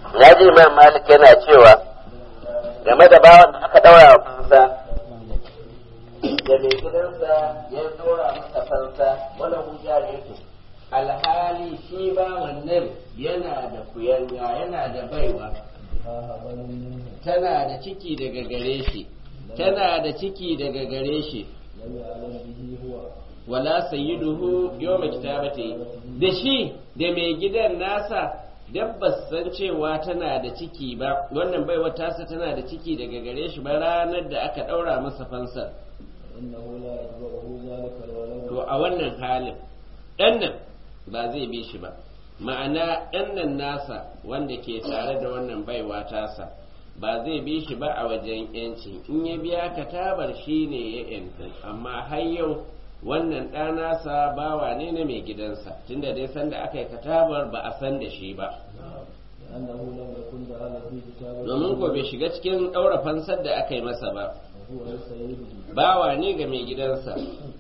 ya ji imam malik yana cewa game da bawan da aka daura wa fansa da mai gidansa ya dora masa fansa wani hujja ne alhali shi bawan nan yana da kuyanga yana da baiwa tana da ciki daga gare shi tana da ciki daga gare shi wala sayyiduhu yawma kitabati da shi da mai gidan nasa dabbas san cewa tana da ciki ba wannan baiwa tasa tana da ciki daga gare shi ba ranar da aka daura masa fansar to a wannan halin ɗan nan ba zai bi shi ba ma'ana ɗan nan nasa wanda ke tare da wannan baiwa tasa ba zai bi shi ba a wajen yanci in ya biya katabar shi ne ya yanta amma har yau wannan ɗanasa bawa ne na mai gidansa tunda dai sanda aka yi katabar ba a san da shi ba domin ko bai shiga cikin ɗaura fansar da aka yi masa ba bawa ne ga mai gidansa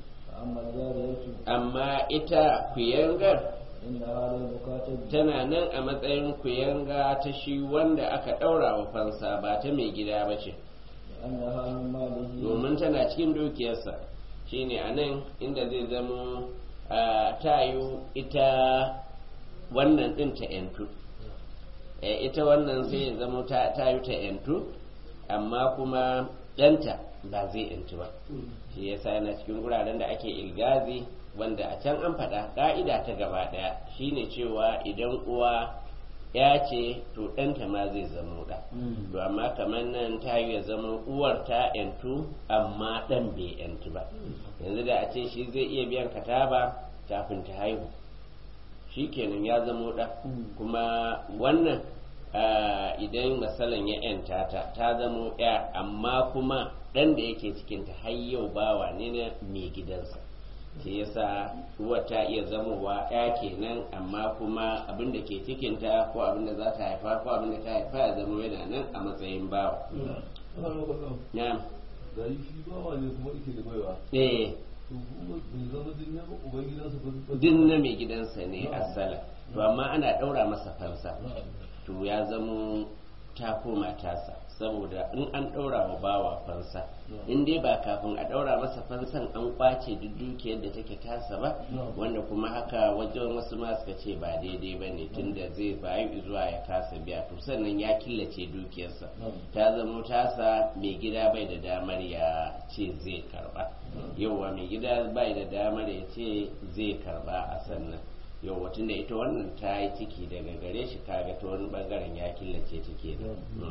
amma ita kuyangar tana nan a matsayin kuyanga ta shi wanda aka ɗaura wa fansa ba ta mai gida ba ce domin tana cikin dukiyarsa shine a nan inda zai zama tayu ita wannan ɗin ta yantu ita wannan sai ya zama tayu ta yantu amma kuma ɗanta ba zai yantu ba shi yasa yana cikin guraren da ake ilgazi wanda a can an faɗa ƙa'ida ta gaba ɗaya shine cewa idan uwa ya ce to ɗanta ma zai zamo ɗa to amma kamar nan ta yi ya zama uwar ta yantu amma ɗan bai yantu ba yanzu da a ce shi zai iya biyan kataba kafin ta haihu shi kenan ya zamo ɗa kuma wannan idan masalan ya yanta ta ta zamo ya amma kuma ɗan da yake cikinta har yau bawa ne na mai gidansa shi yasa uwa ta iya zamowa ya kenan amma kuma abin da ke cikinta ko abin da za ta haifa ko abin da ta haifa ya zama yana nan a matsayin bawa na'am gari shi bawa ne kuma ike da baiwa eh to kuma bai zama din na uban gidansa ba din na mai gidansa ne asala to amma ana ɗaura masa fansa to ya zamo ta koma tasa saboda in an ɗaura wa bawa fansa in dai ba kafin a ɗaura masa fansan an kwace duk dukiyar da take tasa ba wanda kuma haka wajen wasu ma suka ce ba daidai ba ne tunda zai bayu zuwa ya kasa biya to sannan ya killace dukiyarsa ta zamo tasa mai gida bai da damar ya ce zai karba yauwa mai gida bai da damar ya ce zai karba a sannan yau watan da ita wannan ta yi ciki daga gare shi kaga ta wani bangaren ya killace ta ke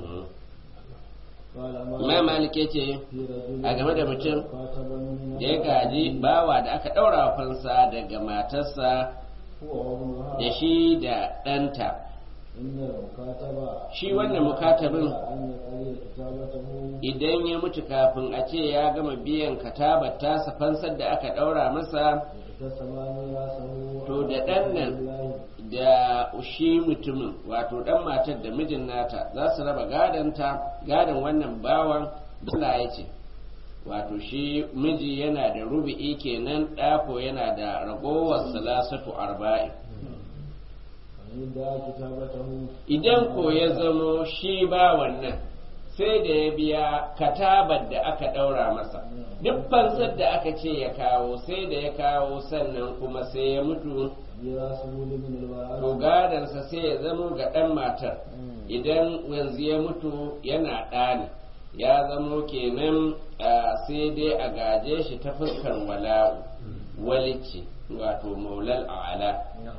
mai malike ce a game da mutum da ya gaji bawa da aka ɗaura wa fansa daga matarsa da shi da ɗanta shi wannan mukatabin idan ya mutu kafin a ce ya gama biyan katabar tasa fansar da aka ɗaura masa to da ɗan nan da shi mutumin wato ɗan matar da mijin nata za su raba gadonta gadon wannan bawan Allah ya ce wato shi miji yana da rubi'i kenan ɗako yana da ragowar salasatu arba'in idan ko ya zamo shi bawan nan sai da ya biya katabar da aka ɗaura masa duk fansar da aka ce ya kawo sai da ya kawo sannan kuma sai ya mutu to gadansa sai ya zamo ga ɗan matar idan yanzu ya mutu yana ɗani ya zamo kenan sai dai a gaje shi ta fuskar wala'u walici wato maulal a'ala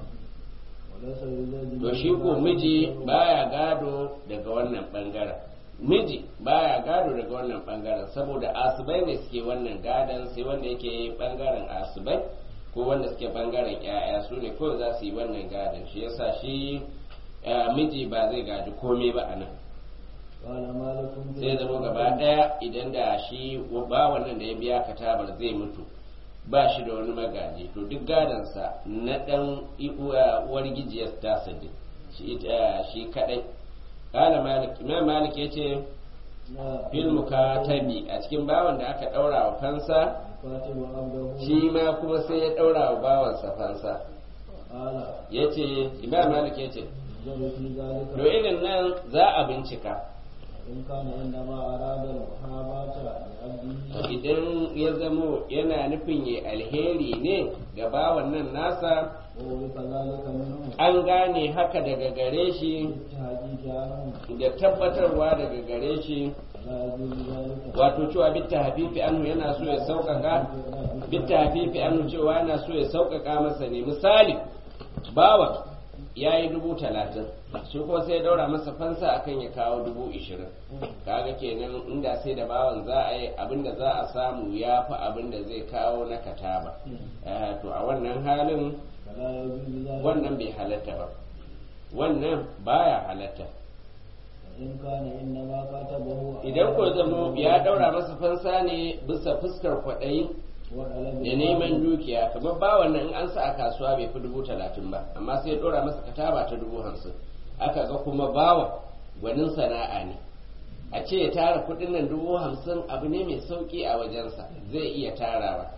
to shi ko miji baya gado daga wannan bangaren miji baya gado daga wannan bangaren saboda asibai ne suke wannan gadon sai wanda yake bangaren asibai ko wanda suke bangaren yaya su ne kawai za su yi wannan gadon shi yasa shi miji ba zai gadi komai ba a nan sai zama gaba daya idan da shi ba wannan da ya biya katabar zai mutu ba shi da wani magaji to duk gadonsa na dan uwar gijiyar tasa shi kadai kala malik imam malik ya ce fil mukatabi a cikin bawan da aka daura wa fansa shi ma kuma sai ya daura wa bawansa fansa ya ce imam malik ya ce ينظر في ذلك to irin nan za a bincika إن كان إنما أراد المحاباة لعبده idan ya zamo yana nufin ya alheri ne ga bawan nan nasa وورث ذلك منه an gane haka daga gare shi بالتحقيق عنه da tabbatarwa daga gare shi لا يجوز ذلك wato cewa bitta hafifi anhu yana so ya sauƙaƙa bitta hafifi anhu cewa yana so ya sauƙaƙa masa ne misali bawa ya yi dubu talatin shi kuma sai ya daura masa fansa akan ya kawo dubu ishirin kaga kenan inda sai da bawan za a yi abinda za a samu ya fi abinda zai kawo na kataba Eh, to a wannan halin فلا يجوز ذلك wannan bai halatta ba wannan baya halatta وإن كان إنما كتبه idan ko zamo ya daura masa fansa ne bisa fuskar kwaɗayi وطلب da neman dukiya kamar ba wannan in an sa a kasuwa bai fi dubu talatin ba amma sai ya dora masa kataba ta dubu hamsin aka ga kuma bawa gwanin sana'a ne a ce ya tara kuɗin nan dubu hamsin abu ne mai sauƙi a wajensa zai iya tarawa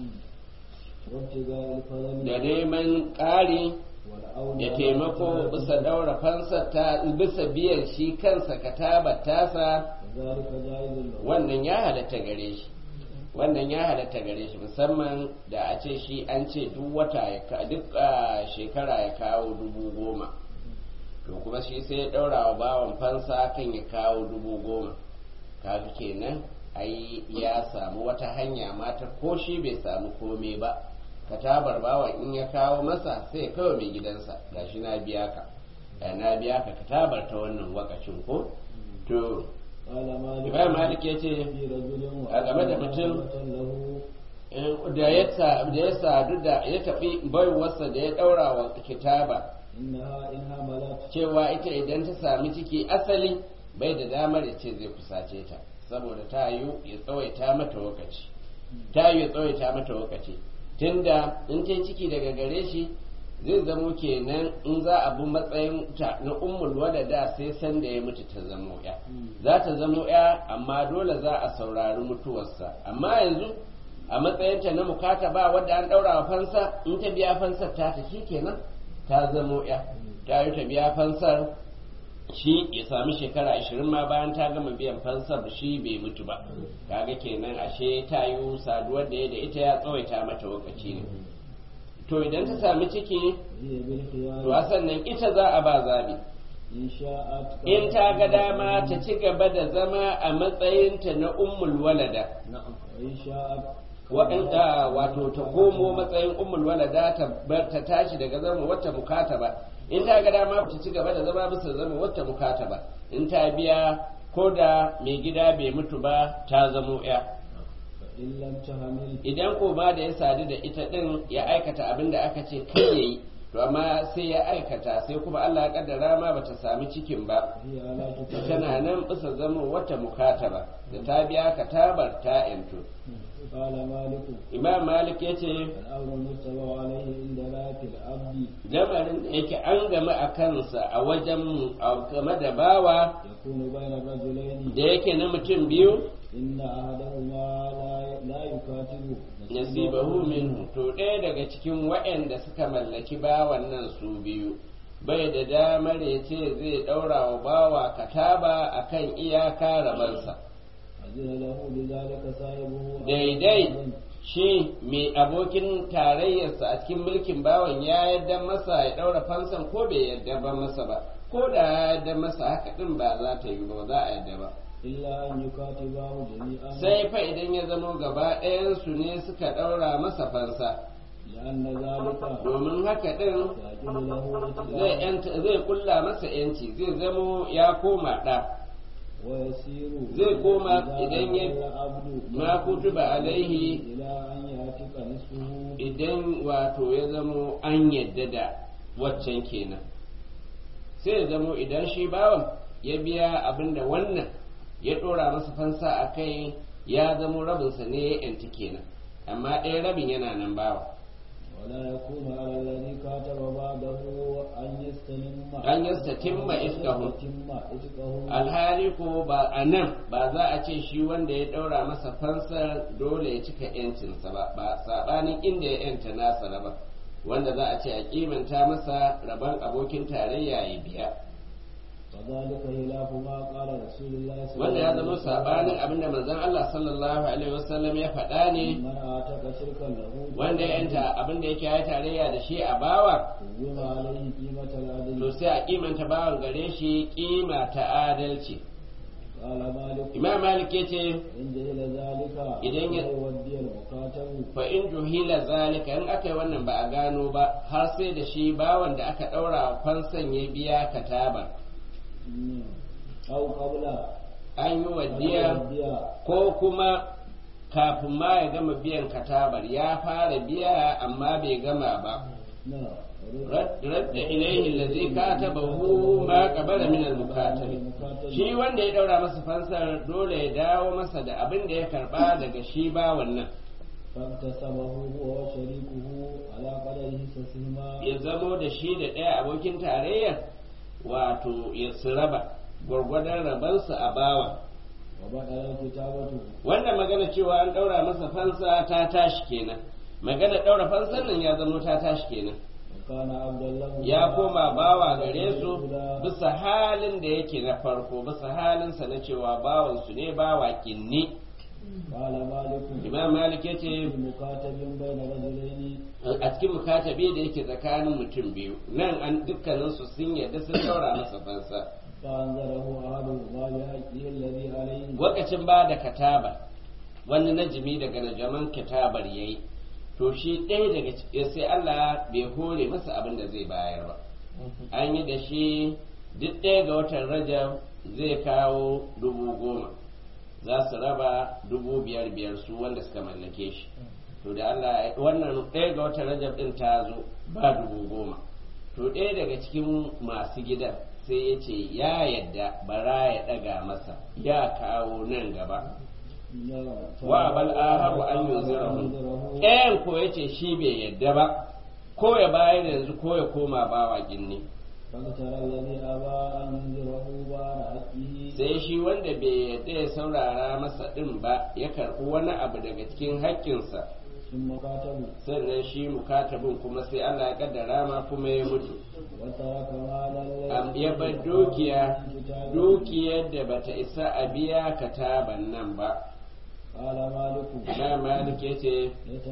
وابتغاء الفضل da neman ƙari والأولى da taimako bisa daura fansar ta bisa biyan shi kansa katabar tasa وذلك جائز له wannan ya halatta gare shi wannan ya halatta gare shi musamman da a ce shi an ce duk wata ya ka- duk ah, shekara ya kawo dubu goma to kuma shi sai ya ɗaura wa bawan fansa kan ya kawo dubu goma kaga kenan ai ya samu wata hanya mata ko shi bai samu komai ba katabar bawan in ya kawo masa sai ya kawo mai gidansa gashi na biya ka Eh, na biya ka katabar ta wannan wakacin ko to قال مالك Imam Malik ya ce في رجل a game da mutum له eh, da ya sa- da ya sadu da ya tafi baiwarsa da ya daura wa kitaba إنها إن حملت cewa ita idan ta sami ciki asali bai da damar ya ce zai kusace ta saboda ta yiwu ya tsawaita mata lokaci ta yiwu ya tsawaita mata lokaci tunda in ta yi ciki daga gare shi zai zamo kenan in za a bi matsayin ta na ummul walada sai san da ya mutu ta zamo ya za ta zamo ya amma dole za a saurari mutuwarsa amma yanzu a matsayinta na mukata ba wadda an daura wa fansa in ta biya fansar ta ta kenan ta zamo ya ta yi ta biya fansar shi ya sami shekara ashirin ma bayan ta gama biyan fansar shi bai mutu ba kaga kenan ashe ta yi saduwar da ya da ita ya tsawaita mata lokaci ne to idan ta sami ciki هي بالخيار to a sannan ita za a ba zabi إن شاءت in ta ga dama ta ci gaba da zama a matsayinta na ummul walada نعم وإن شاءت waɗanda wato ta komo matsayin ummul walada ta bar ta tashi daga zama wata mukataba in ta ga dama ta ci gaba da zama bisa zama wata mukataba in ta biya ko da mai gida bai mutu ba ta zamo ya فإن لم تحمل idan ko ba da ya sadu da ita din ya aikata abin da aka ce kai yayi to amma sai ya aikata sai kuma Allah ya kaddara ma bata sami cikin ba هي على كتاب tana nan bisa zama wata mukataba da ta biya ka tabar ta yanto قال مالك imam malik ya ce الأمر المتبع عليه عند ذات العبد lamarin da yake an game a kansa a wajen a game da bawa يكون بين الرجلين da yake na mutum biyu إن أحدهما لا لا يكاتب nasibahu minhu to ɗaya daga cikin waɗanda suka mallaki bawan nan su biyu bai da damar ya ce zai ɗaura wa bawa kataba akan iyaka rabansa أذن له بذلك صاحبه daidai shi mai abokin tarayyarsa a cikin mulkin bawan ya yadda masa ya ɗaura fansan ko bai yadda ba masa ba ko da ya yadda masa haka ɗin ba za ta yi ba za a yadda ba إلا أن يكاتباه جميعا sai fa idan ya zamo gaba ɗayansu ne suka ɗaura masa fansa لأن ذلك domin haka ɗin يجب له zai اتباع yanta- zai kulla masa yanci zai zamo ya koma ɗa ويسير zai koma إذا idan ya أمر العبد ma kutuba alaihi إلى أن يعتق نصفه idan wato ya zamo an yadda da waccan kenan sai ya zamo idan shi bawan ya biya abinda wannan ya ɗora masa fansa a kai ya zamo rabinsa ne ya yanti kenan amma ɗaya rabin yana nan bawa ولا يكون على الذي كاتب بعده أن يستلم أن يستتم إفكه. يستتم إفكه alhali ko ba a nan ba za a ce shi wanda ya ɗaura masa fansar dole ya cika yancinsa ba ba saɓanin inda ya yanta nasa ba wanda za a ce a kimanta masa rabon abokin tarayya ya biya وذلك خلاف ما قال رسول الله صلى wanda الله ya عليه zama وسلم sabanin abinda manzon Allah sallallahu alaihi wasallam ya faɗa ne من آتك شركا له wanda ya yanta abinda yake ya tarayya da shi a bawa قوم عليه قيمة to العدل sai a kimanta bawan gare shi kima ta adalci قال مالك imam malik yace إن جهل ذلك إذن ي- يودي المكاتب fa in juhila zalika in aka yi wannan ba a gano ba har sai da shi bawan da aka ɗaura fansan ya biya kataba مم. أو قبل an yi أن wadiya يودي ko kuma kafin ma ya gama biyan katabar ya fara biya amma bai gama ba نعم radda ilaihi allazi katabahu ma qabala min al-mukatab shi wanda ya daura masa fansar dole ya dawo masa da abin da ya karba daga shi ba wannan فاكتسبه هو وشريكه على قدر حصصهما ya zamo da shi da ɗaya abokin tarayyar wato ya su raba gwargwadon rabansu a bawa وبدل كتابته wannan magana cewa an ɗaura masa fansa ta tashi kenan magana ɗaura fansan nan ya zamo ta tashi kenan وكان عبد الله ya koma bawa gare su bisa halin da yake na farko bisa halinsa na cewa bawansu ne bawa kinni قال مالك imam malik ya ce المكاتب بين رجلين a cikin mukatabi da yake tsakanin mutum biyu nan an dukkaninsu sun yarda sun daura masa fansa فأنذره أحدهما بحقه الذي عليه lokacin ba da kataba wani najimi daga najaman katabar yayi to shi ɗaya daga cikin sai Allah bai hore masa abin da zai bayar ba an yi da shi duk ɗaya ga watan rajab zai kawo dubu goma za su raba dubu biyar biyar su wanda suka mallake shi to da Allah wannan ɗaya ga watan rajab ɗin ta zo ba dubu goma to ɗaya daga cikin masu gidan sai ya ce ya yadda bara ya ɗaga masa ya kawo nan gaba wa bal aharu an yuzirahu ɗayan ko ya ce shi bai yadda ba ko ya bayar yanzu ko ya koma bawa ginni فاقترى الذي أبى أن ينذره بعد حقه sai shi wanda bai yadda ya saurara masa ɗin ba ya karɓi wani abu daga cikin haƙƙinsa ثم كاتبوا sannan shi mukatabin kuma sai Allah ya kaddara ma kuma ya mutu وترك مالا Am- ya bar dukiya dukiyar da bata isa a biya kataban nan ba قال مالك na malik ya ce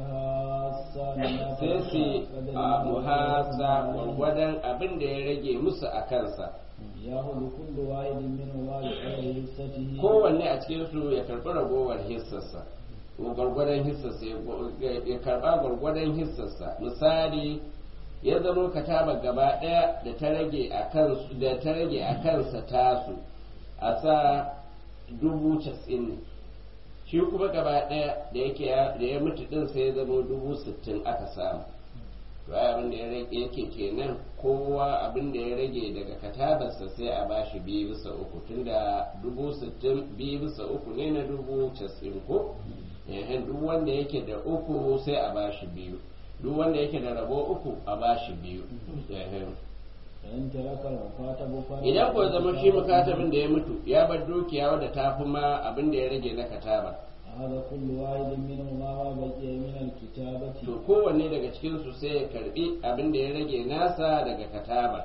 يتحاسى الناس sai su قدر a ما muhasa يأخذ gwargwadon abin da ya rage musu a kansa يأخذ كل واحد منهما بقدر حصته kowanne a cikinsu ya karɓi ragowar hissarsa ko gwargwadon hissarsa ya- ya karɓa gwargwadon hissarsa misali ya zamo kataba gaba ɗaya da ta rage a kansu da ta rage a kansa tasu a sa dubu casa'in ne shi kuma gaba ɗaya da yake ya- da ya mutu ɗin sai ya zamo dubu sittin aka samu to ai abin da ya rage yake kenan kowa abin da ya rage daga katabarsa sai a bashi biyu bisa uku tunda dubu sittin biyu bisa uku ne na dubu casin ko Ehen, duk wanda yake da uku sai a bashi biyu duk wanda yake da rabo uku a bashi biyu Ehen. فإن ترك المكاتب فرق idan ko zama shi mukatabin da ya mutu ya bar dukiya wadda ta fi ma abin da ya rage na kataba هذا كل واحد منهما ما بقي من الكتابة to kowanne daga cikinsu sai ya karbi abin da ya rage nasa daga kataba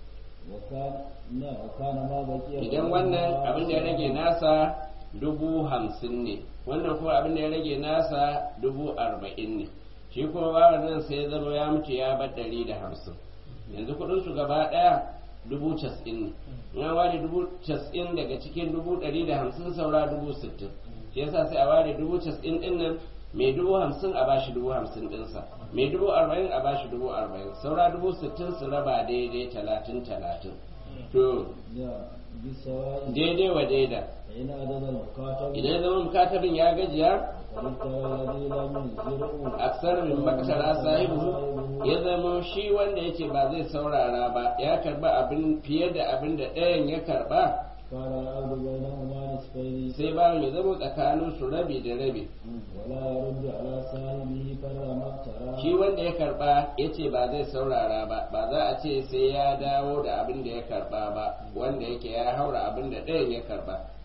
وكان لا وكان ما بقي idan wannan abin da ya rage nasa dubu hamsin ne wannan kuma abin da ya rage nasa dubu arba'in ne shi kuma bawan nan sai ya zama ya mutu ya bar ɗari da hamsin yanzu kuɗin su gaba ɗaya dubu cas'in ne in an ware dubu cas'in daga cikin dubu ɗari da hamsin saura dubu sittin shi yasa sai a ware dubu cas'in ɗin nan mai dubu hamsin a bashi dubu hamsin ɗinsa mai dubu arba'in a bashi dubu arba'in saura dubu sittin su raba daidai talatin talatin to لا بالسواء daidai wa daida فإن عدد المكاتب idan ya zama mukatarin ya gajiya فللترى الذي لم ينذره aksar min makasara sahibu ya zama shi wanda yace ba zai saurara ba ya karba abin fiye da abin da ɗayan ya karba كان العبد بينهما نصفين sai bayan ya zama tsakanin su rabi da rabi ولا يرد على صاحبه كر ما اقترى shi wanda ya karba yace ba zai saurara ba ba za a ce sai ya dawo da abin da ya karba ba wanda yake ya haura abin da ɗayan ya karba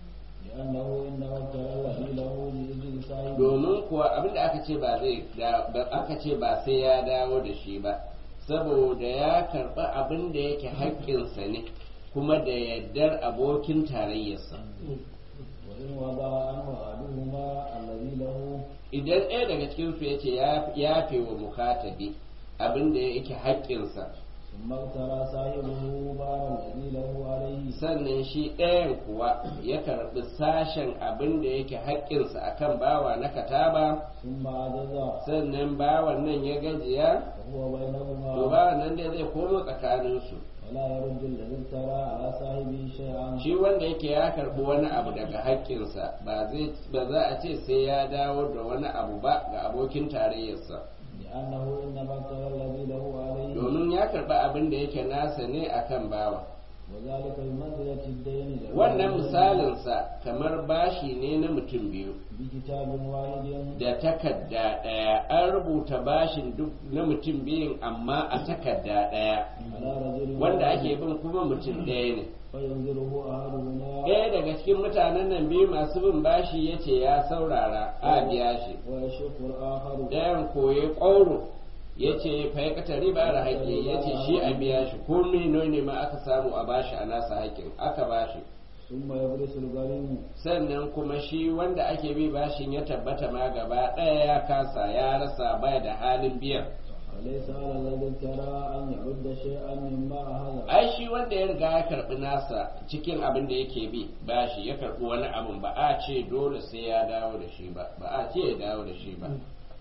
لأنه إنما ابتلى الذي له بإذن صاحبه domin kuwa abinda aka ce ba zai da ba- aka ce ba sai ya dawo da shi ba saboda ya karɓi abin da yake haƙƙinsa ne kuma da yardar abokin tarayyarsa وإن وضع عنه أحدهما الذي له idan ɗaya daga cikin su yace ya yafe wa mukatabi abin da yake haƙƙinsa ثم اغترى صاحبه بار الذي له عليه sannan shi ɗayan kuwa ya karɓi sashen abin da yake haƙƙinsa akan bawa na kataba ثم عجز sannan bawan nan ya gajiya وهو to بينهما bawan nan dai zai komo tsakaninsu ولا يرد الذي ابتلى على صاحبه شيئا shi wanda yake ya karɓi wani abu daga haƙƙinsa ba zai ba za a ce sai ya dawo da wani abu ba ga abokin tarayyarsa لأنه إنما ابتلى الذي له عليه domin ya karɓi abin da yake nasa ne akan bawa وذلك بمنزلة الدين له wannan misalinsa kamar bashi ne na mutum biyu بكتاب واحد da takarda ɗaya an rubuta bashin duk na mutum biyun amma a takarda ɗaya على رجل wanda واحد ake bin kuma mutum ɗaya ne فينظره أحدهما ɗaya daga cikin mutanen nan biyu masu bin bashi ya ce ya saurara a biya shi ويشق الآخر ɗayan koye ƙwauro ya ce faikata riba da haƙƙi ya ce shi a biya shi ko mino ne ma aka samu a bashi a nasa haƙƙin aka bashi ثم يبرس الغريم sannan kuma shi wanda ake bi bashin ya tabbata ma gaba ɗaya ya kasa ya rasa baya da halin biyan وليس على الذي ابتلى أن يرد شيئا مما أخذ ai shi wanda ya riga ya karɓi nasa cikin abin da yake bi bashi ya karɓi wani abin ba a ce dole sai ya dawo da shi ba ba a ce ya dawo da shi ba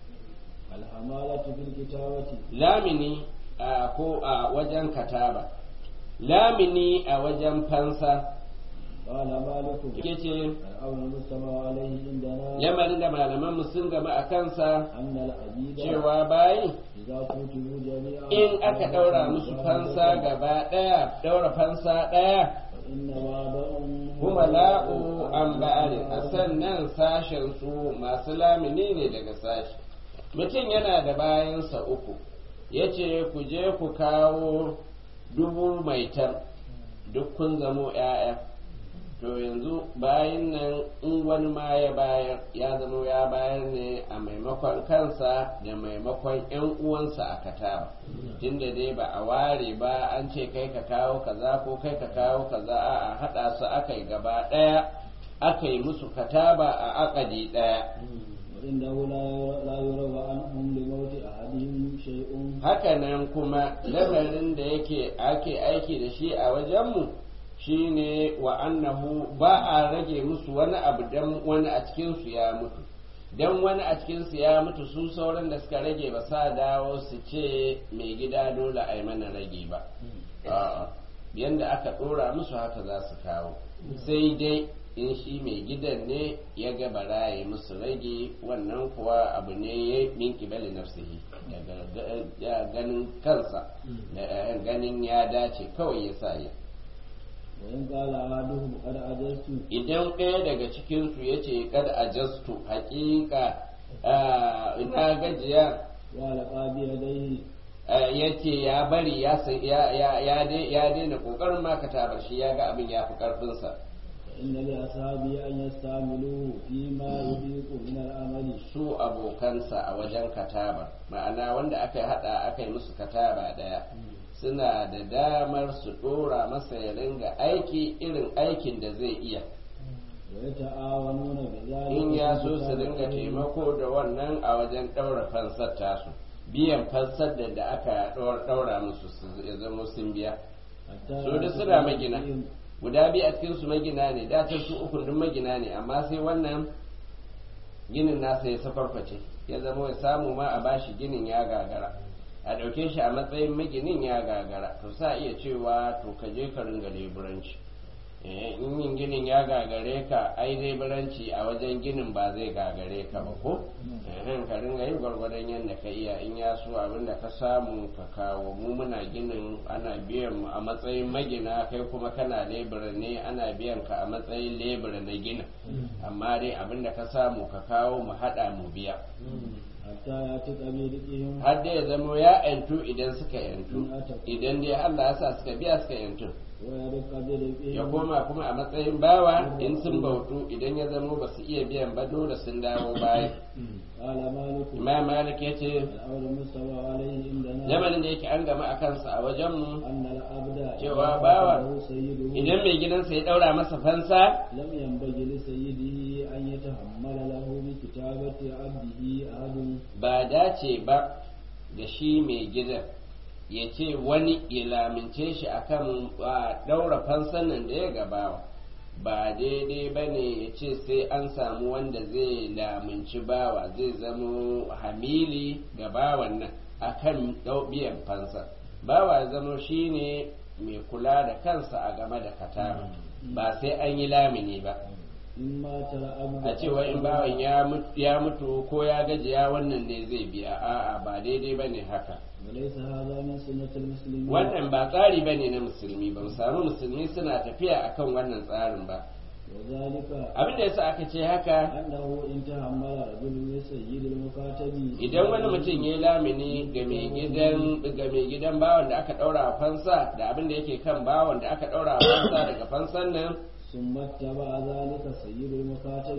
الحمالة في الكتابة lamini a ko a wajen kataba lamini a wajen fansa قال مالك ke ce الأمر المستمع عليه عندنا lamarin da malaman sun gama a kansa أن العبيد cewa bayi إذا كتبوا جميعا in aka ɗaura musu fansa gaba ɗaya ɗaura fansa ɗaya فإنما بعضهم kuma la'u an ba'ari a sannan sashen su masu lamini ne daga sashi mutum yana da bayansa uku ya ce ku je ku kawo dubu maitan duk kun zamo 'ya'ya to yanzu bayan nan in wani ma ya bayar ya zama ya bayar ne a maimakon kansa da maimakon 'yan uwansa a kataba tunda dai ba a ware ba an ce kai ka kawo kaza ko kai ka kawo kaza a haɗa su aka yi gaba ɗaya aka yi musu kataba a akadi ɗaya وإنه لا لا يروى عنهم لموت أحدهم شيء hakanan kuma lamarin da yake ake aiki da shi a wajenmu shine wa annahu ba a rage musu wani abu dan wani a cikinsu ya mutu dan wani a cikinsu ya mutu su sauran da suka rage ba sa dawo su ce mai gida dole a yi mana rage ba A'a, yanda aka ɗora musu haka za su kawo sai dai in shi mai gidan ne ya ga bara ya yi musu rage wannan kuwa abu ne ya min kibali nafsihi daga ga- ganin kansa da ganin ya dace kawai ya sa ya وإن قال أحدهم قد عجزت idan ɗaya daga cikinsu ya ce kad ajastu haƙiƙa ah, ina gajiya وألقى بيديه ya ce ya bari ya sa- ya ya ya dai- ya daina ƙoƙarin makata shi ya ga abin ya fi ƙarfinsa فإن لأصحابه أن يستعملوه فيما يضيق من العمل su abokansa a wajen kataba ma'ana wanda aka hada aka yi musu kataba daya suna da damar su dora masa ya ringa aiki irin aikin da zai iya ويتعاونون بذلك in ya so في su ringa كتابته. taimako da wannan a wajen daura fansar tasu biyan fansar da da aka daura musu su ya zama sun biya حتى su da يكون suna magina فيهم guda biyu a cikin su magina ne da ta su uku duk magina ne amma sai wannan ginin nasa ya safarface ya zama ya samu ma a bashi ginin ya gagara a ɗauke shi a matsayin maginin ya gagara to sa iya cewa to ka je ka ringa leburanci Eh, in yin ginin ya gagare ka ai leburanci a wajen ginin ba zai gagare ka ba ko Eh, ka ringa yi gwargwadon yadda ka iya in ya so abin da ka samu ka kawo mu muna ginin ana biyan mu a matsayin magina kai kuma kana lebura ne ana biyan ka a matsayin lebura na ginin amma dai abin da ka samu ka kawo mu haɗa mu biya حتى يأتي بيدهم har dai ya zamo ya yantu idan suka yantu idan dai Allah ya sa suka biya suka yantu ويرق ya برفقهم koma kuma a matsayin bawa in sun bautu idan ya zamo ba su iya biyan ba dole sun dawo baya قال مالك imam malik ya ce الأمر المستوى عليه عندنا lamarin da yake an gama a kansa a wajenmu أن العبد cewa إذا bawa قتله سيده idan mai gidansa ya daura masa fansa لم ينبغي لسيده أن يتحمل له بكتابة عبده أحد ba dace ba da shi mai gidan ya ce wani ya lamince shi akan a daura fansan nan da ya gabawa ba daidai ba ne ya ce sai an samu wanda zai laminci bawa zai zamo hamili ga bawan nan akan dau- biyan fansa bawa ya zamo shi ne mai kula da kansa a game da katara ba sai an yi lamini ba in mata abdu a cewa in bawan ya mutu- ya mutu ko ya gajiya wannan ne zai biya a'a ba daidai bane haka وليس هذا من سنة المسلمين wannan ba tsari bane na musulmi ba mu samu musulmi suna tafiya akan wannan tsarin ba وذلك abin da yasa aka ce haka أنه إن تحمل رجل لسيد المكاتب idan wani mutum ya lamini ga mai gidan ga mai gidan bawan da aka daura wa fansa da abin da yake kan bawan da aka daura wa fansa daga fansan nan ثم اتبع ذلك سيد المكاتب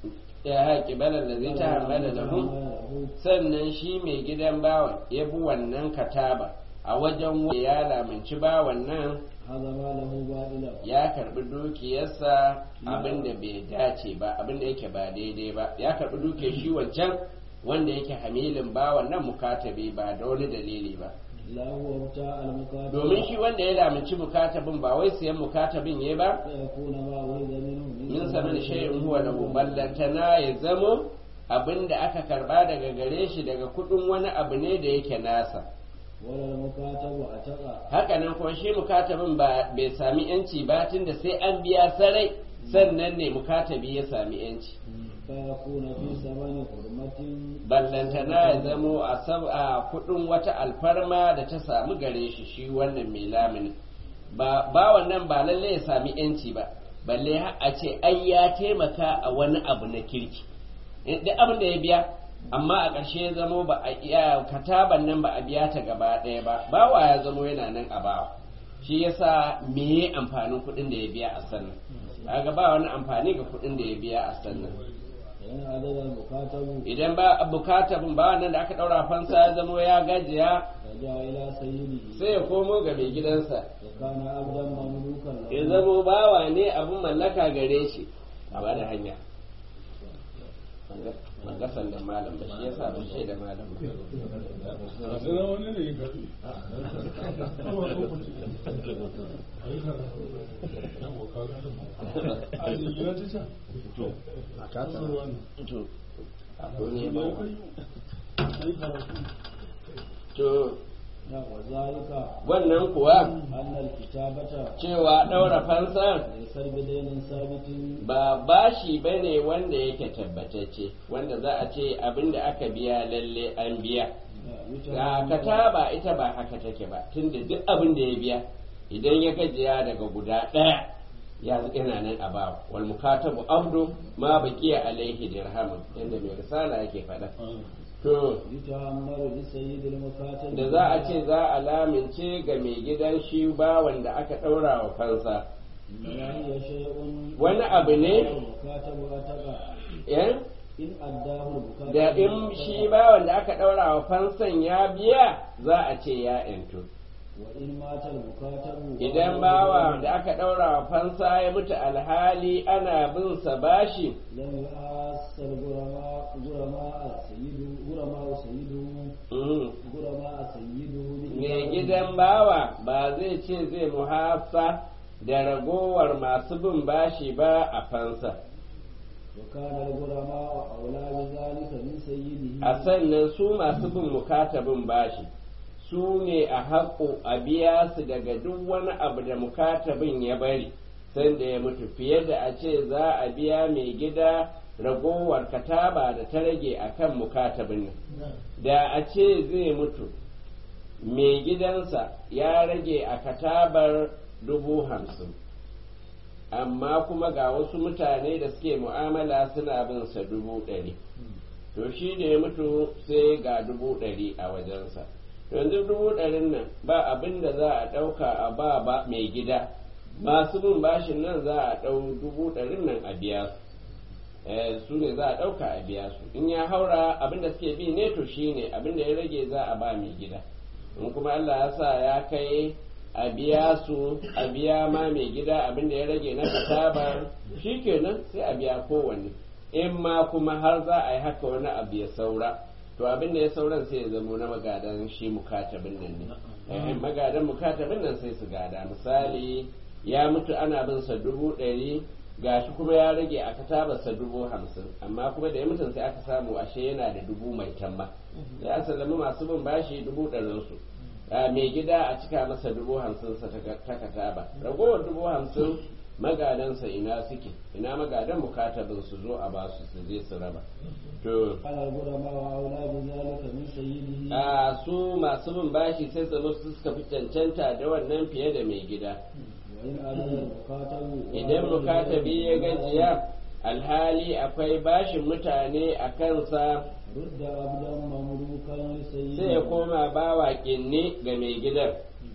ya haƙi balar da zai ta hamala da hu sannan shi mai gidan bawan ya bi wannan kataba a wajen wanda ya lamunci bawan nan هذا ما له باطلا ya karbi dukiyarsa abin da bai dace ba abin da yake ba daidai ba ya karbi dukiyar shi wancan wanda yake hamilin bawan nan mukatabi ba da wani dalili ba لا هو بتاع المكاتب domin shi wanda ya lamunci mukatabin ba wai siyan mukatabin ya ba فيكون ما ولد منه min saman shay'in huwa lahu ballantana ya zamo abin da aka karba daga gare shi daga kudin wani abu ne da yake nasa ولا المكاتب أتقى hakanan kuma shi mukatabin ba bai sami yanci ba tunda sai an biya sarai sannan ne mukatabi ya sami yanci فيكون في ثمن حرمة ballantana ya zamo a sab a kudin wata alfarma da ta samu gare shi shi wannan mai lamini ba ba wannan ba lalle ya sami yanci ba balle har a ce ai ya taimaka a wani abu na kirki Eh, duk abin da ya biya amma a ƙarshe ya zamo ba a iya kataban nan ba a biya ta gaba ɗaya ba bawa ya zamo yana nan a bawa shi yasa me amfanin kuɗin da ya biya a sannan kaga ba wani amfani ga kuɗin da ya biya a sannan فإن عدد المكاتب idan ba bukatabin ba nan da aka daura fansa ya zamo ya gajiya رجع إلى سيده sai ya komo ga mai gidansa وكان عبدا مملوكا له ya zamo bawa ne abin mallaka gare shi a ba da hanya ban ga sandan malam ba shi yasa ban shaida malam ba Sana wani ne yin gafi. A jingina ta can. to A kasar wani. to akwai ne ba Ai karatu. to نعم، وذلك wannan kuwa أن الكتابة cewa daura fansa ليس بدين ثابت ba bashi bane wanda yake tabbatacce wanda za a ce abin da aka biya lalle an biya ga kataba ita ba haka take ba tunda duk abin da ya biya idan ya gajiya daga guda ɗaya ya yana nan a bawa wal mukatabu abdu ma baqiya alaihi dirhamun yanda mai risala yake faɗa to يتأمر لسيد المكاتب da za a ce za a lamince ga mai gidan shi ba wanda aka ɗaura wa fansa إنما هي شيء wani abu ne المكاتب أتقى eh? إن أداه المكاتب da in shi ba wanda aka ɗaura wa fansan ya biya za a ce ya intu وإن مات المكاتب idan bawa da aka ɗaura wa fansa ya mutu alhali ana bin sa bashi لم يحاسر غرماء غرماء سيده غرماء سيده mm, غرماء سيده mai gidan bawa ba zai ce zai muhasa da ragowar masu bin bashi ba a fansa وكان الغرماء أولى بذلك من سيده a sannan su masu bin mukatabin bashi su ne a haƙo a biya su daga duk wani abu da mukatabin ya bari sanda ya mutu fiye da a ce za a biya mai gida ragowar kataba da ta rage a kan mukatabin nan da a ce zai mutu mai gidansa ya rage a katabar dubu hamsin amma kuma ga wasu mutane da suke mu'amala suna bin sa dubu ɗari to shi da ya mutu sai ga dubu ɗari a wajensa yanzu dubu ɗarin nan ba abin da za a ɗauka a ba ba mai gida masu bin bashin nan za a ɗau dubu ɗarin nan a biya su su ne za a ɗauka a biya su in ya haura abinda suke bi ne to shine abinda ya rage za a ba mai gida in kuma Allah ya sa ya kai a biya su a biya ma mai gida abinda ya rage na katabar shikenan sai a biya kowanne in ma kuma har za a yi haka wani abu ya saura to abin da ya sauran sai ya zamo na magadan shi mukatabin nan ne magadan mukatabin nan sai su gada misali ya mutu ana bin sa dubu ɗari gashi kuma ya rage a katabarsa dubu hamsin amma kuma da ya mutu sai aka samu ashe yana da dubu mai tamma ya sallami masu bin bashi dubu ɗarinsu mai gida a cika masa dubu hamsin sa ta kataba ragowar dubu hamsin magadansa ina suke ina magadan mukatabin su zo a basu su je su raba to a su masu bin bashi sai su su suka fi cancanta da wannan fiye da mai gida idan mukatabi ya gajiya alhali akwai bashin mutane a kansa sai ya koma bawa kinni ga mai gidan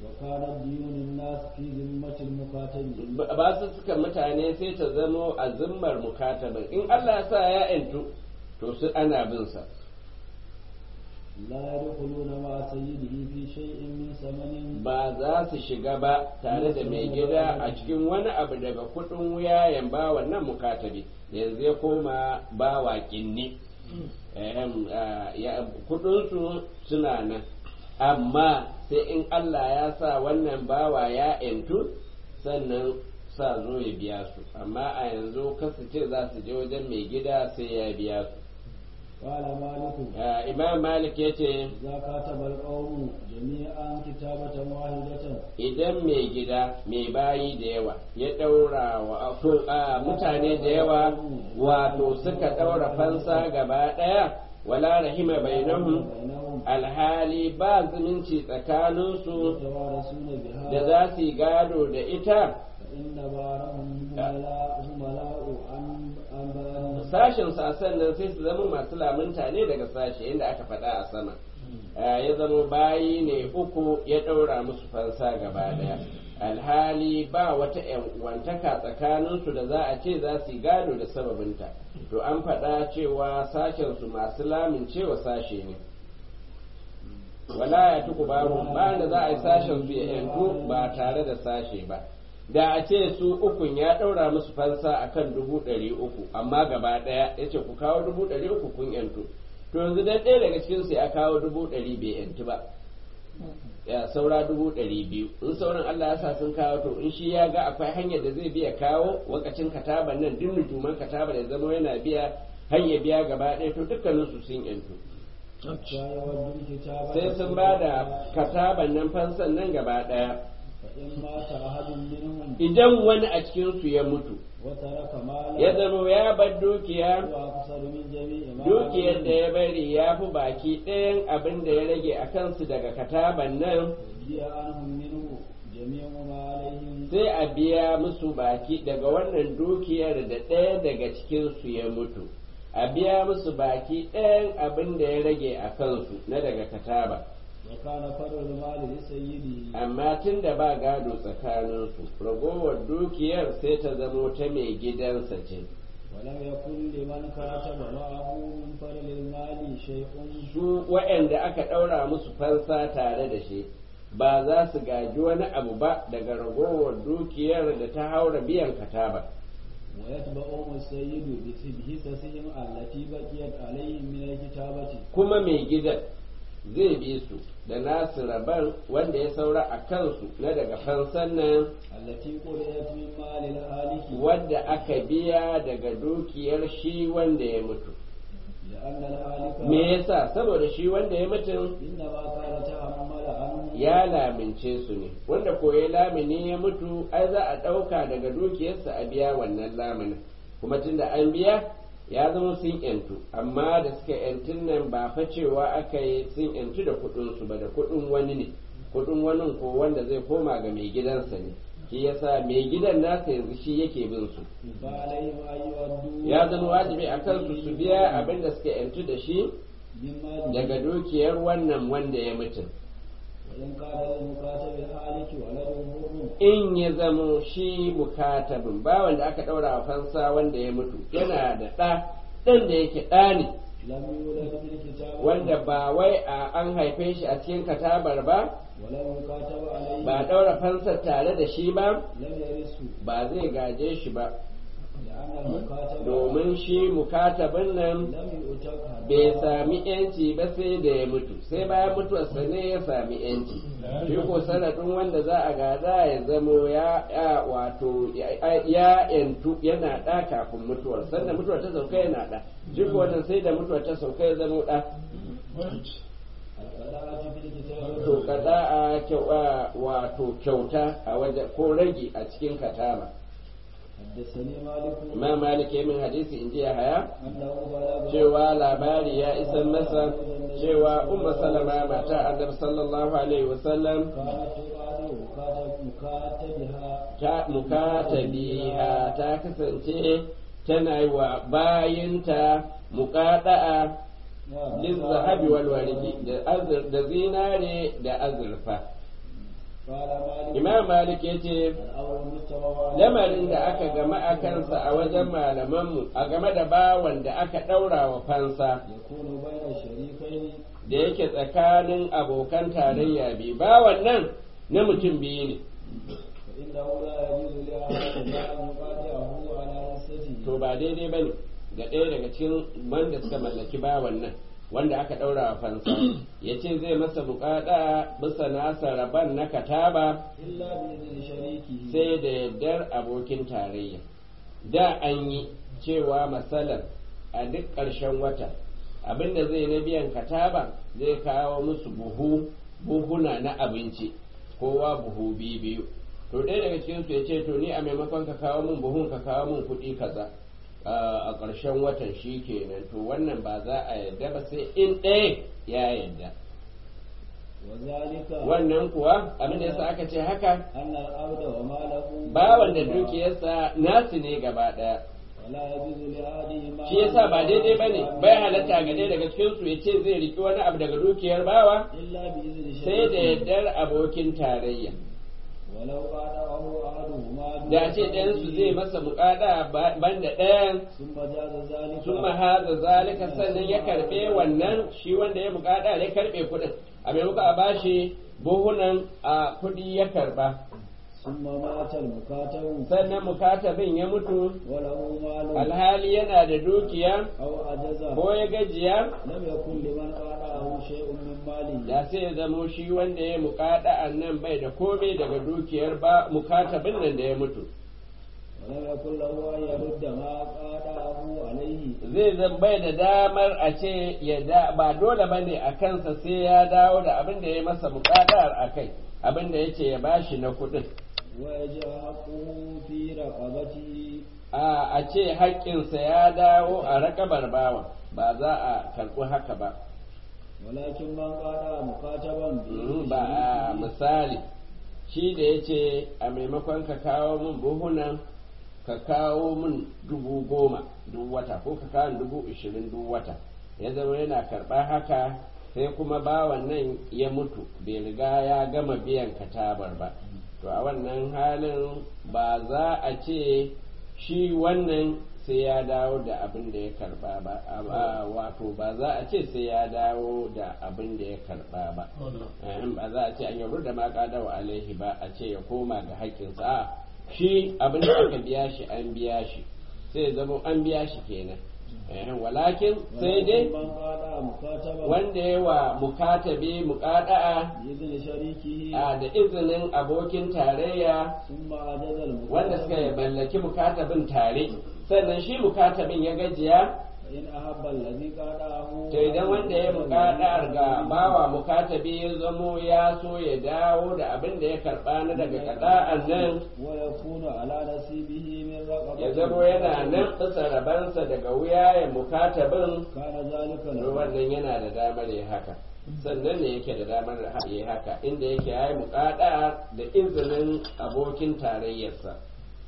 ba su suka mutane sai ta zamo a zimmar mukatabin in Allah sa ya yantu to su ana bin sa لا يدخلون مع سيده في شيء من ثمن ba za su shiga ba tare da mai gida a cikin wani abu daga kudin wuyayen ba wannan mukatabi yanzu ya koma bawa kinni kudinsu suna nan amma sai in Allah ya sa wannan bawa ya yantu sannan sa zo ya biya su amma a yanzu kasu ce za su je wajen mai gida sai ya biya su قال مالك imam malik ya ce إذا كاتب القوم جميعا كتابة واحدة idan mai gida mai bayi da yawa ya ɗaura wa a mutane da yawa wato suka ɗaura fansa gaba ɗaya wala rahima bainahum بينهم alhali ba zumunci tsakaninsu يتوارثون بها da za su yi gado da ita فإن بارهم هملاء هملاء عن عن بارهم sashen sasan nan sai su zama masu lamunta ne daga sashe inda aka faɗa a sama ya zama bayi ne uku ya ɗaura musu fansa gaba daya alhali ba wata wantaka tsakaninsu da za a ce za su yi gado da sababinta to an faɗa cewa sashensu masu lamincewa sashe ne wala ya tuku babu ba da za a yi sashen su ya yantu ba tare da sashe ba da a ce su ukun ya ɗaura musu fansa akan dubu ɗari uku amma gaba ɗaya ya ce ku kawo dubu ɗari uku kun yantu to yanzu dan ɗaya daga cikin su ya kawo dubu ɗari bai yantu ba ya saura dubu ɗari biyu in sauran Allah ya sa sun kawo to in shi ya ga akwai hanyar da zai biya kawo wakacin kataban nan duk nutuman kataba da zama yana biya hanyar biya gaba ɗaya to dukkaninsu sun yantu حتى يودوا الكتابة sai sun ba da kataban nan fansan nan gaba ɗaya فإن مات أحد منهم idan wani a cikinsu ya mutu وترك مالا ya zama ya bar dukiya وأكثر من جميع ما dukiyar da عليه ya bari ya fi baki ɗayan abin da ya rage a kansu daga kataban nan جيء عنهم منه جميع ما عليهم sai a biya musu baki daga wannan dukiyar da ɗaya daga cikinsu ya mutu a biya musu baki ɗayan abin da ya rage a kansu na daga kataba وكان فرع المال لسيده amma tun da ba gado tsakaninsu ragowar dukiyar sai ta zamo ta mai gidansa ce ولم يكن لمن كاتب معه من فرع المال شيء su waɗanda aka ɗaura musu fansa tare da shi ba za su gaji wani abu ba daga ragowar dukiyar da ta haura biyan kataba ويتبعهم السيد بحصصهم التي بقيت عليهم من الكتابة kuma mai gidan zai bi su da nasu rabar wanda ya saura a kansu na daga fansan nan التي قرئت من مال الهالك wadda aka biya daga dukiyar shi wanda ya mutu لأن الهالك me yasa saboda shi wanda ya mutu إنما كان تحمل عنه ya lamince su ne wanda ko ya lamini ya mutu ai za a ɗauka daga dukiyarsa a biya wannan laminin kuma tunda an biya ya zama sun yantu amma da suka yantun nan ba fa cewa aka yi sun yantu da kuɗinsu ba da kuɗin wani ne kuɗin wani ko wanda zai koma ga mai gidansa ne shi yasa mai gidan nasa yanzu shi yake bin su فعليهم أن يؤدوا ya zama wajibi a kansu su biya abin da suka yantu da shi من ماله daga dukiyar wannan wanda ya mutu وإن كان للمكاتب الهالك ولد حر in ya zamo shi mukatabin bawan da aka ɗaura wa fansa wanda ya mutu yana da ɗa ɗan da yake ɗa ne لم يولد في الكتاب wanda ba wai a an haife shi a cikin katabar ba ولم يكاتب عليه ba ɗaura fansar tare da shi ba لم يرثه ba zai gaje shi ba لأن المكاتب domin shi mukatabin nan لم يؤتق bai sami yanci ba sai da ya mutu sai bayan mutuwarsa ne ya sami yanci shi ko sanadin wanda za a gada ya zamo ya ya wato ya ya yantu yana ɗa kafin mutuwar sanda mutuwar ta sauka yana ɗa shi ko wannan sai da mutuwar ta sauka ya zamo ɗa القراءة في الكتاب to kada a kyau- a wato kyauta a waje ko rage a cikin katama حدثني مالك imam malik ya min hadisi in ji ya haya أنه بلغ cewa labari ya isan masa cewa umma salama mata annabi sallallahu alaihi wasallam كانت تقال مكاتب مكاتبها ta mukatabiha ta kasance tana yi wa bayinta muqada'a lil zahabi wal waridi da azur da zinare da azurfa قال مالك imam malik yace الأول مستوى lamarin da aka gama a kansa a wajen malamanmu a game da bawan da aka ɗaura wa fansa يكون بين الشريكين da yake tsakanin abokan tarayya biyu bawan nan na mutum biyu ne فإنه لا يجوز لأحد أن يقاطعه على نفسه to ba daidai ba ne ga ɗaya daga cikin wanda suka mallaki bawan nan wanda aka ɗaura wa fansa ya ce zai masa buƙaɗa bisa nasa rabon na kataba إلا بإذن شريكه sai da yardar abokin tarayya da an yi cewa matsalar a duk ƙarshen wata abinda zai na biyan kataba zai kawo musu buhu buhuna na abinci kowa buhu biyu biyu to ɗaya daga cikin su ya ce to ni a maimakon ka kawo min buhun ka kawo min kuɗi kaza a ƙarshen watan shi kenan to wannan ba za a yarda ba sai in ɗaya ya yarda وذلك wannan kuwa abin da yasa aka ce haka أن العبد وماله bawan da dukiyarsa nasu ne gaba ɗaya ولا يجوز لأحدهما shi yasa ba daidai bane bai halatta ga ɗaya daga cikin su yace zai riki wani abu daga dukiyar bawa إلا بإذن sai da شريكه yardar abokin tarayya ولو قاطعه أحدهما da ce ɗayan su zai masa muƙada banda ɗayan ثم جاز ذلك sun mahaza zalika sannan ya karɓe wannan shi wanda ya muƙada ya karɓe kuɗin a maimakon a bashi buhunan a kuɗi ya karɓa ثم مات المكاتب sannan mukatabin ya mutu وله مال alhali yana da dukiya أو عجز ko ya gajiya لم يكن لمن قاطعه شيء من ماله da sai ya zamo shi wanda ya muƙada nan bai da komai daga dukiyar ba mukatabin nan da ya mutu ولم يكن له أن يرد ما قاطعه عليه zai zan bai da damar a ce ya da ba dole bane a kansa sai ya dawo da abin da ya masa muƙadar a kai abin da ya ce ya bashi na kuɗin ويجب حقه في رقبته a a ce haƙƙinsa ya dawo a rakabar bawa ba za a karɓi haka ba ولكن من قاطع مكاتبا Mm, ba a misali shi da ya ce a maimakon ka kawo min buhunan ka kawo min dubu goma duk wata ko ka kawo min dubu ishirin duk wata ya zama yana karɓa haka sai kuma bawan nan ya mutu bai riga ya gama biyan katabar ba to a wannan halin ba za a ce shi wannan sai ya dawo da abin da ya karba ba a- wato ba za a ce sai ya dawo da abin da ya karba ba Ehem, ba za a ce an yabu da ma wa alaihi ba a ce ya koma ga haƙƙinsa a shi abin da aka biya shi an biya shi sai ya zama an biya shi kenan Ehem, walakin sai dai ولكن من قاطع مكاتبا wanda ya wa mukatabi muƙada'a بإذن شريكه a da izinin abokin tarayya ثم عجز المكاتب wanda suka mallaki mukatabin tare sannan shi mukatabin ya gajiya فإن أحب الذي قاطعه to idan wanda ya muƙadar ga bawa mukatabi ya zamo ya so ya dawo da abin da ya karɓa na daga kada'an nan ويكون على نصيبه من رقبته ya zamo yana nan bisa rabansa daga wuyayen mukatabin كان ذلك to له wannan yana da damar ya haka sannan ne yake da damar ya haka inda yake ya yi muƙada da izinin abokin tarayyarsa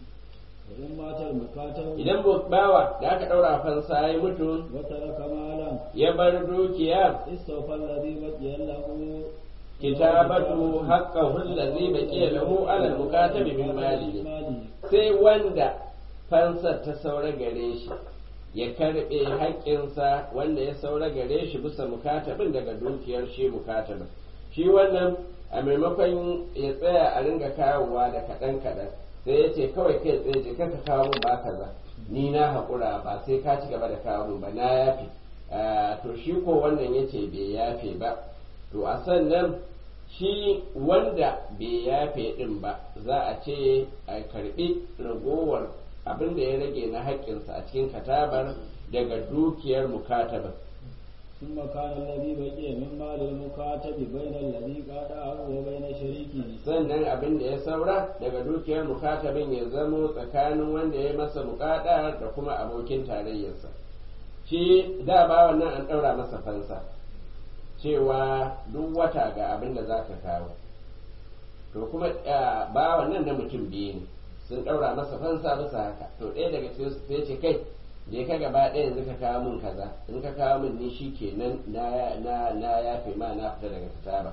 وإن مات المكاتب idan bawa da aka ɗaura fansa ya mutu وترك مالا ya bar dukiya استوفى الذي بقي له kitabatu haqqahu allazi baqiya lahu ala al-mukatabi min malihi sai wanda fansar ta saura gare shi ya karbe haƙƙinsa wanda ya saura gare shi bisa mukatabin daga dukiyar shi mukatabin shi wannan a maimakon ya tsaya a ringa kawowa da kaɗan kaɗan sai ya ce kawai kai tsaye je ka kawo min ba kaza ni na haƙura ba sai ka ci gaba da kawo min ba na yafe to shi ko wannan ya ce bai yafe ba to a sannan shi wanda bai yafe din ba za a ce a karbi ragowar abin da ya rage na haƙƙinsa a cikin katabar daga dukiyar mukatabar ثم كان الذي بقي من مال المكاتب بين الذي قاطعه وبين شريكه sannan abin da ya saura daga dukiyar mukatabin ya zamo tsakanin wanda ya masa mukada da kuma abokin tarayyarsa shi da ba wannan an ɗaura masa fansa cewa duk wata ga abin da za ka kawo to kuma ba wannan na mutum biyu ne sun ɗaura masa fansa bisa haka to ɗaya daga cikin su sai ce kai je ka gaba ɗaya yanzu ka kawo min kaza in ka kawo min ni shi kenan na na na yafe ma na fita daga kataba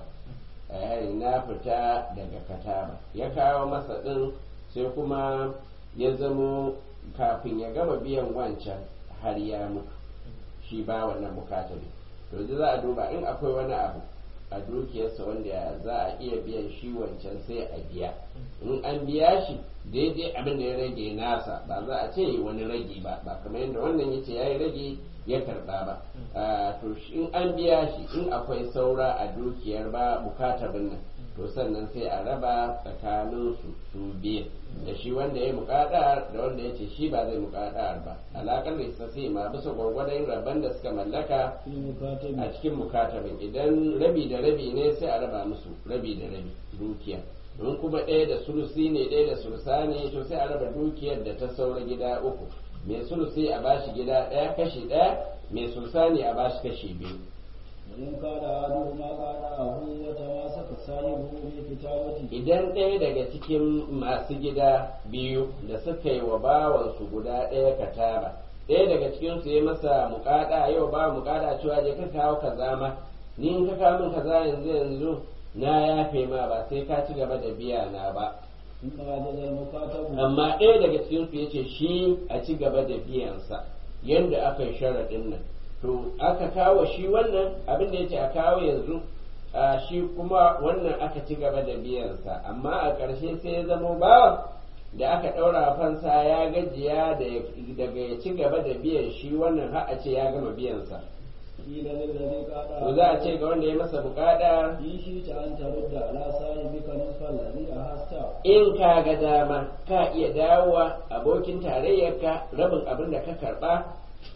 eh na fita daga kataba ya kawo masa ɗin sai kuma ya zamo kafin ya gama biyan wancan har ya mutu shi ba wannan mukatabi to yanzu za a duba in akwai wani abu a dukiyarsa wanda za a iya biyan shi wancan sai a biya in an biya shi daidai abin da ya rage nasa ba za a ce wani rage ba ba kamar yadda wannan yace ya yi rage ya karba ba to in an biya shi in akwai saura a dukiyar ba bukatabin nan to sannan sai a raba tsakanin su su biyu da shi wanda ya muƙaɗa da wanda ya ce shi ba zai muƙaɗa ba alaƙar da sai ma bisa gwargwadon rabban da suka mallaka a cikin mukatabin idan rabi da rabi ne sai a raba musu rabi da rabi dukiya in kuma ɗaya da sulusi ne ɗaya da sulusa ne to sai a raba dukiyar da ta saura gida uku mai sulusi a bashi gida ɗaya kashi ɗaya mai sulusa ne a bashi kashi biyu وإن كان أحدهما قاطعه وتماسك صاحبه بكتابته idan ɗaya daga cikin masu gida biyu da suka yi wa bawansu guda ɗaya kataba ɗaya daga cikin su ya masa muƙada yau ba muƙada cewa je ka kawo kaza ma ni in ka kawo min kaza yanzu yanzu na yafe ma ba sai ka ci gaba da biya na ba ثم عجز المكاتب amma ɗaya daga cikin su yace shi a ci gaba da biyansa yanda aka yi sharaɗin nan to aka kawo shi wannan abin da yace a kawo yanzu a shi kuma wannan aka ci gaba da biyansa amma a ƙarshe sai ya zamo bawa da aka ɗaura fansa ya gajiya daga ya ci gaba da biyan shi wannan har a ce ya gama biyansa قيل للذي قاطعه to za a ce ga wanda ya masa bukata إن شئت أن ترد على صاحبك نصف الذي أخذته in ka ga dama ka iya dawowa abokin tarayyarka rabin abin da ka karba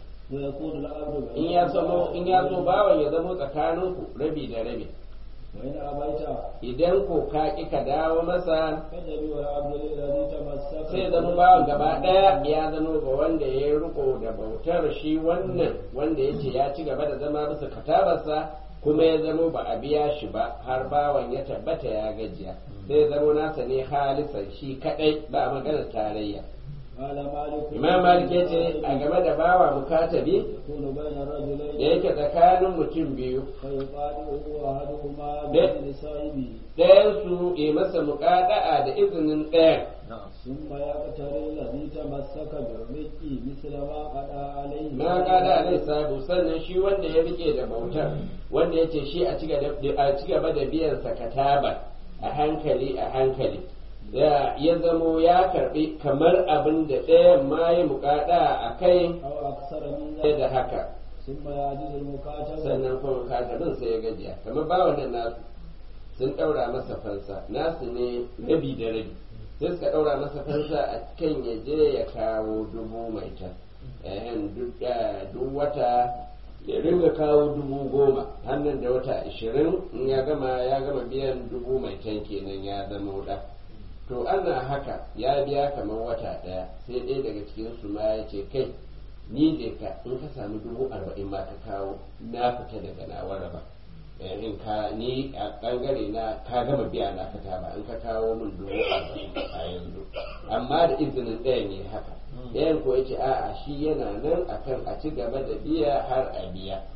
ويكون الأمر in ya zamo in ya zo bawan ya zamo tsakaninku rabi da rabi وإن أبيت idan ko ka ki ka dawo masa فجب العبد الذي تمسك sai zama bawan gaba daya ya zama ga wanda ya yi riko da bautar shi wannan wanda ya ce ya ci gaba da zama bisa katabarsa kuma ya zama ba a biya shi ba har bawan ya tabbata ya gajiya sai zama nasa ne halisan shi kadai ba maganar tarayya قال مالك imam malik ya ce a game da bawa mukatabi يكون بين da الرجلين yake tsakanin mutum biyu فيقاطعه أحدهما ده. بإذن صاحبه ɗayansu ya masa muƙada'a da izinin ɗayan ثم يقتري الذي تمسك بالرق مثل ما قضى عليه na kada alai sabu sannan shi wanda ya rike da bautar wanda ya ce shi a ci gaba da biyan sa kataba a hankali a hankali ya ya zamo ya karbi kamar abin da ɗayan ma ya muƙada a kai أو أكثر من sai ذلك da haka ثم يعجز المكاتب sannan kuma katabin sai ya gajiya kamar bawan nan nasu sun ɗaura masa fansa nasu ne rabi da rabi sai suka ɗaura masa fansa a kan ya je ya kawo dubu mai ta ehen duk da- duk wata ya ringa kawo dubu goma hannun da wata ashirin in ya gama ya gama biyan dubu mai tan kenan ya zama wuɗa to ana haka ya biya kamar wata ɗaya sai ɗaya daga cikin su ma ya ce kai ni je ka in ka samu dubu arba'in ma ka kawo na fita daga nawa raba Eh, in ka ni a bangare na ka gama biya na ka ba in ka kawo min dubu arba'in a yanzu amma da izinin ɗaya ne haka ɗayan ko yace a'a shi yana nan akan a ci gaba da biya har a biya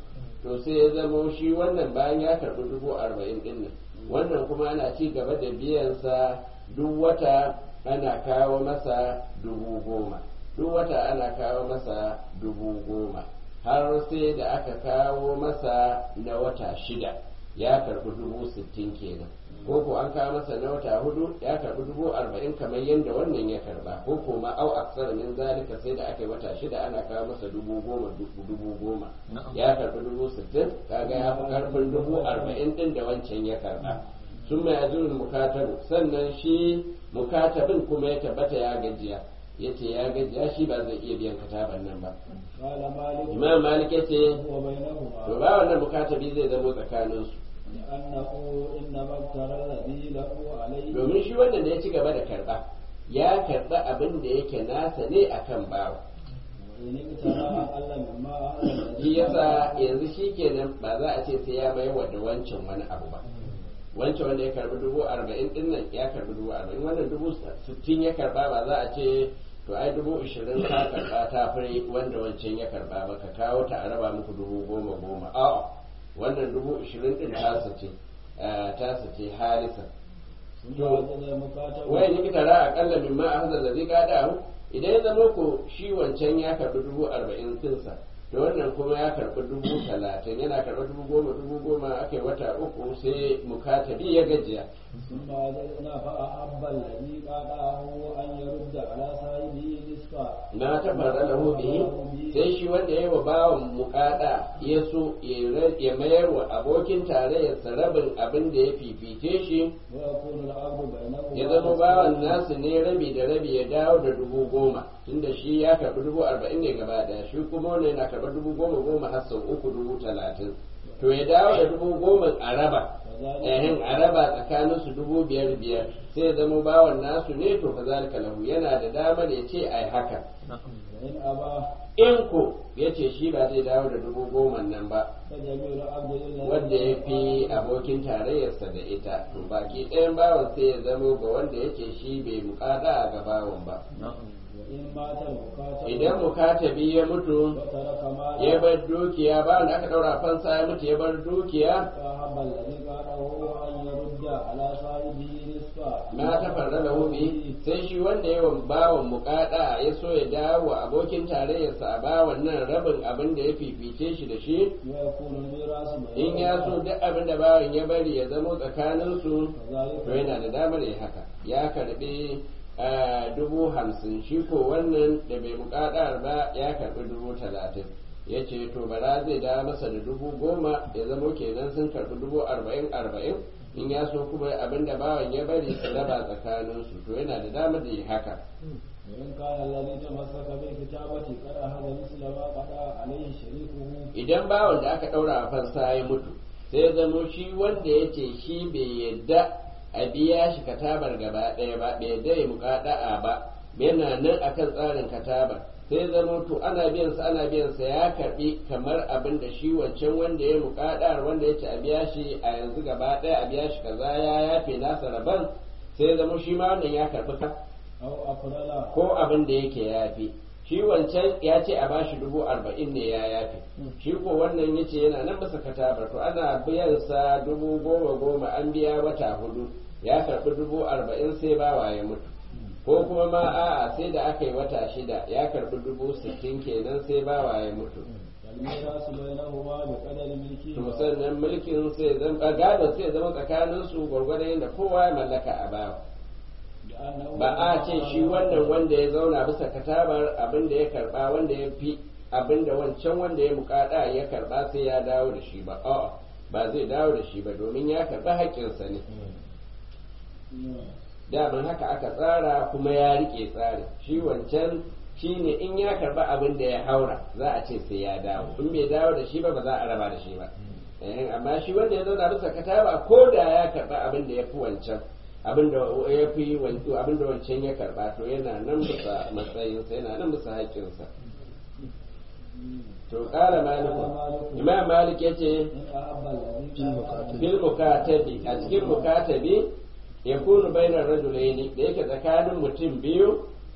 to sai ya zamo shi wannan bayan ya karbi dubu arba'in din nan wannan kuma ana ci gaba da biyansa duk wata ana kawo masa dubu goma duk wata ana kawo masa dubu goma har sai da aka kawo masa na wata shida ya karbi dubu sittin kenan ko ko an kawo masa na wata hudu ya karbi dubu arba'in kamar yadda wannan ya karba ko ko ma au aksar min zalika sai da aka yi wata shida ana kawo masa dubu goma dubu goma ya karbi dubu sittin kaga ya fi karfin dubu arba'in din da wancan ya karba sun mai azurin mukatabu sannan shi mukatabin kuma ya tabbata ya gajiya ya ce ya gajiya shi ba zai iya biyan kataban nan ba قال مالك imam malik ya ce وبينهما to ba wannan mukatabi zai zamo tsakaninsu لأنه إنما افترى الذي له عليه domin shi wannan da ya ci gaba da karba ya karba abin da yake nasa ne akan bawa وإن ابتلى أقل مما أهل الذي shi yasa yanzu shi kenan ba za a ce sai ya mai wa da wancan wani abu ba wancan wanda ya karbi dubu arba'in din nan ya karbi dubu arba'in wannan dubu sittin ya karba ba za a ce to ai dubu ishirin ka karba ta fi wanda wancan ya karba ba ka kawo ta a raba muku dubu goma goma a'a wannan dubu ishirin din tasa ce eh, tasa ce harisa ثم وجد المكاتب wai ni kitara akalla min ma ahzal ladhi qadahu idan ya zama ko shi wancan ya karbi dubu arba'in dinsa to wannan kuma ya karbi dubu talatin yana karbi dubu goma dubu goma aka yi wata uku sai mukatabi ya gajiya ثم وجدنا فأحب الذي قاطعه أن يرد على صاحبه نصفا na tabbara lahu bihi sai shi wanda ya wa bawan mukada ya so ya ra- ya mayar wa abokin tarayyarsa rabin abin da ya fifice shi ويكون العبد بينهما ya zama bawan nasu ne rabi da rabi ya dawo da dubu goma tunda shi ya karbi dubu arba'in ne gaba daya shi kuma wani yana karɓar dubu goma goma har sau uku dubu talatin to ya dawo da dubu goma a raba ehin a raba tsakanin su dubu biyar biyar sai ya zama bawan nasu ne to fa zalika lahu yana da damar ya ce ai haka وإن أبى in ko ya ce shi ba zai dawo da dubu goma nan ba فجميع العبد إلا wanda ya fi abokin tarayyarsa da ita to baki ɗayan bawan sai ya zamo ga wanda yake shi bai mukada ga bawan ba وإن مات المكاتب idan mukatabi ya mutu وترك مالا ya bar dukiya bawan da aka daura fansa ya mutu ya bar dukiya فأحب الذي قاطعه أن يرد على صاحبه نصفا ma ta farra da hubi sai shi wanda ya wa bawan mukada ya so ya dawo wa abokin tarayyarsa a bawan nan rabin abin da ya fifice shi da shi ويكون الميراث in ya so duk abin da bawan ya bari ya zamo tsakaninsu كذلك to yana da damar ya haka ya karbi ah, dubu hamsin shi ko wannan da bai muƙaɗar ba ya karbi dubu talatin ya ce to bara zai dawo masa da dubu goma ya zamo kenan sun karbi dubu arba'in arba'in in ya so kuma abin da bawan ya bari su raba tsakaninsu to yana da damar da ya haka وإن كان الذي تمسك بالكتابة قد أخذ مثل ما قضى عليه شريكه idan bawan da aka ɗaura a fansa ya mutu sai ya zamo shi wanda ya ce shi bai yadda a biya shi katabar gaba ɗaya ba bai yadda ya muƙaɗa'a ba yana nan akan tsarin katabar sai ya zamo to ana biyan sa ana biyan sa ya karbi kamar abin da shi wancan wanda ya muƙaɗar wanda ya ce a biya shi a yanzu gaba ɗaya a biya shi kaza ya yafe nasa rabon sai ya zamo shi ma wannan ya karbi ka أو أفضل ko abin da yake yafi shi wancan ya ce a bashi dubu arba'in ne ya yafi shi ko wannan ya ce yana nan masa katabar to ana biyan sa dubu goma goma an biya wata hudu ya karbi dubu arba'in sai bawa ya mutu ko kuma ma a'a sai da aka yi wata shida ya karbi dubu sittin kenan sai bawa ya mutu والميراث بينهما بقدر ملكه to sannan mulkin sai zama gadon sai zama tsakanin su gwargwadon yadda kowa ya mallaka a bawa لأنه ba a ce shi wannan wanda ya zauna bisa katabar abin da ya karba wanda ya fi abin da wancan wanda ya mukada ya karba sai ya dawo da shi ba a'a ba zai dawo da shi ba domin ya karba haƙƙinsa ne daman haka aka tsara kuma ya rike tsarin shi wancan shi ne in ya karba abin da ya haura za a ce sai ya dawo in bai dawo da shi ba ba za a raba da shi ba Eh, amma shi wanda ya zauna bisa kataba ko da ya karba abin da ya fi wancan abin da ya fi wancu abin da wancan ya karba to yana nan bisa matsayinsa yana nan bisa haƙƙinsa to ƙara maliku imam malik ya ce إن أحب الذي قاطعه fil mukatabi a cikin mukatabi ya kunu bainar rajulaini da yake tsakanin mutum biyu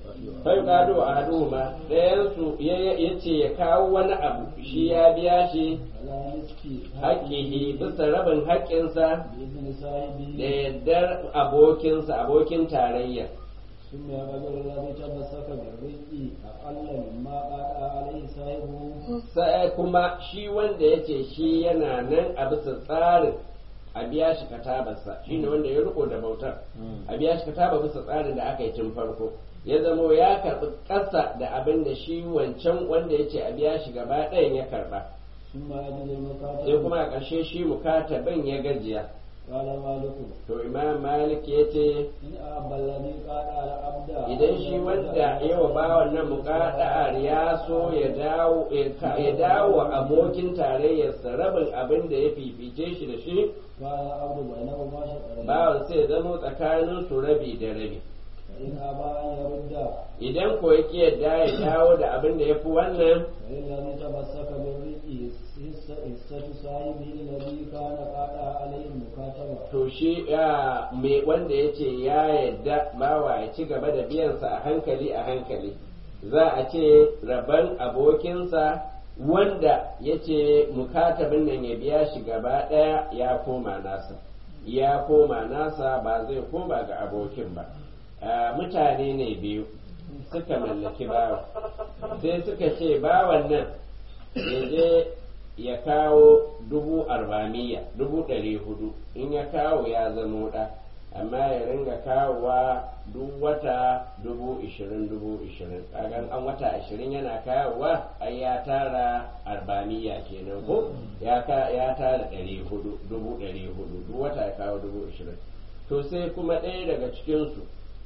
fai gado a haduma ɗayansu ya ce ya kawo wani abu shi ya biya shi على نصف haƙƙihi bisa rabin haƙƙinsa بإذن صاحبه da yardar abokinsa abokin tarayya ثم يقبل الذي تمسك بالرزق أقل مما قال عليه صاحبه sai kuma shi wanda ya ce shi yana nan a bisa tsarin a biya shi katabarsa shi ne wanda ya riko da bautar a biya shi kataba bisa tsarin da aka yi tun farko ya zamo ya karɓi ƙasa da abin da shi wancan wanda ya ce a biya shi gaba ɗayan ya karɓa ثم يجد المكاتب sai kuma a ƙarshe shi mukataban ya gajiya قال مالك to imam malik ya ce إن أبى الذي قال على عبد idan shi wanda yawa bawan nan muƙaɗa'ar ya so ya dawo ya dawo wa abokin tarayyarsa rabin abin da ya fifice shi da shi قال عبد بينهما شطرين bawan sai ya zama tsakanin su rabi da rabi فإن أبى أن يرد idan ko ya ki yadda ya dawo da abin da ya fi wannan فإن الذي تمسك بالرزق حصة صاحبه الذي كان قال عليه المكاتبة to shi ya me wanda ya ce ya yadda bawa ya ci gaba da biyansa a hankali a hankali za a ce rabon abokinsa wanda ya ce mukatabin nan ya biya shi gaba ɗaya ya koma nasa ya koma nasa ba zai koma ga abokin ba Ah, mutane ne biyu suka mallaki bawa sai suka ce bawan nan ya je ya kawo dubu arba'amiya dubu ɗari hudu in ya kawo ya zama ɗa amma ya ringa kawowa duk wata dubu ishirin dubu ishirin kagan an wata ashirin yana kawowa ai ya tara arba'amiya kenan ko ya ka- ya tara ɗari hudu dubu ɗari hudu duk wata ya kawo dubu ishirin to sai kuma ɗaya daga cikinsu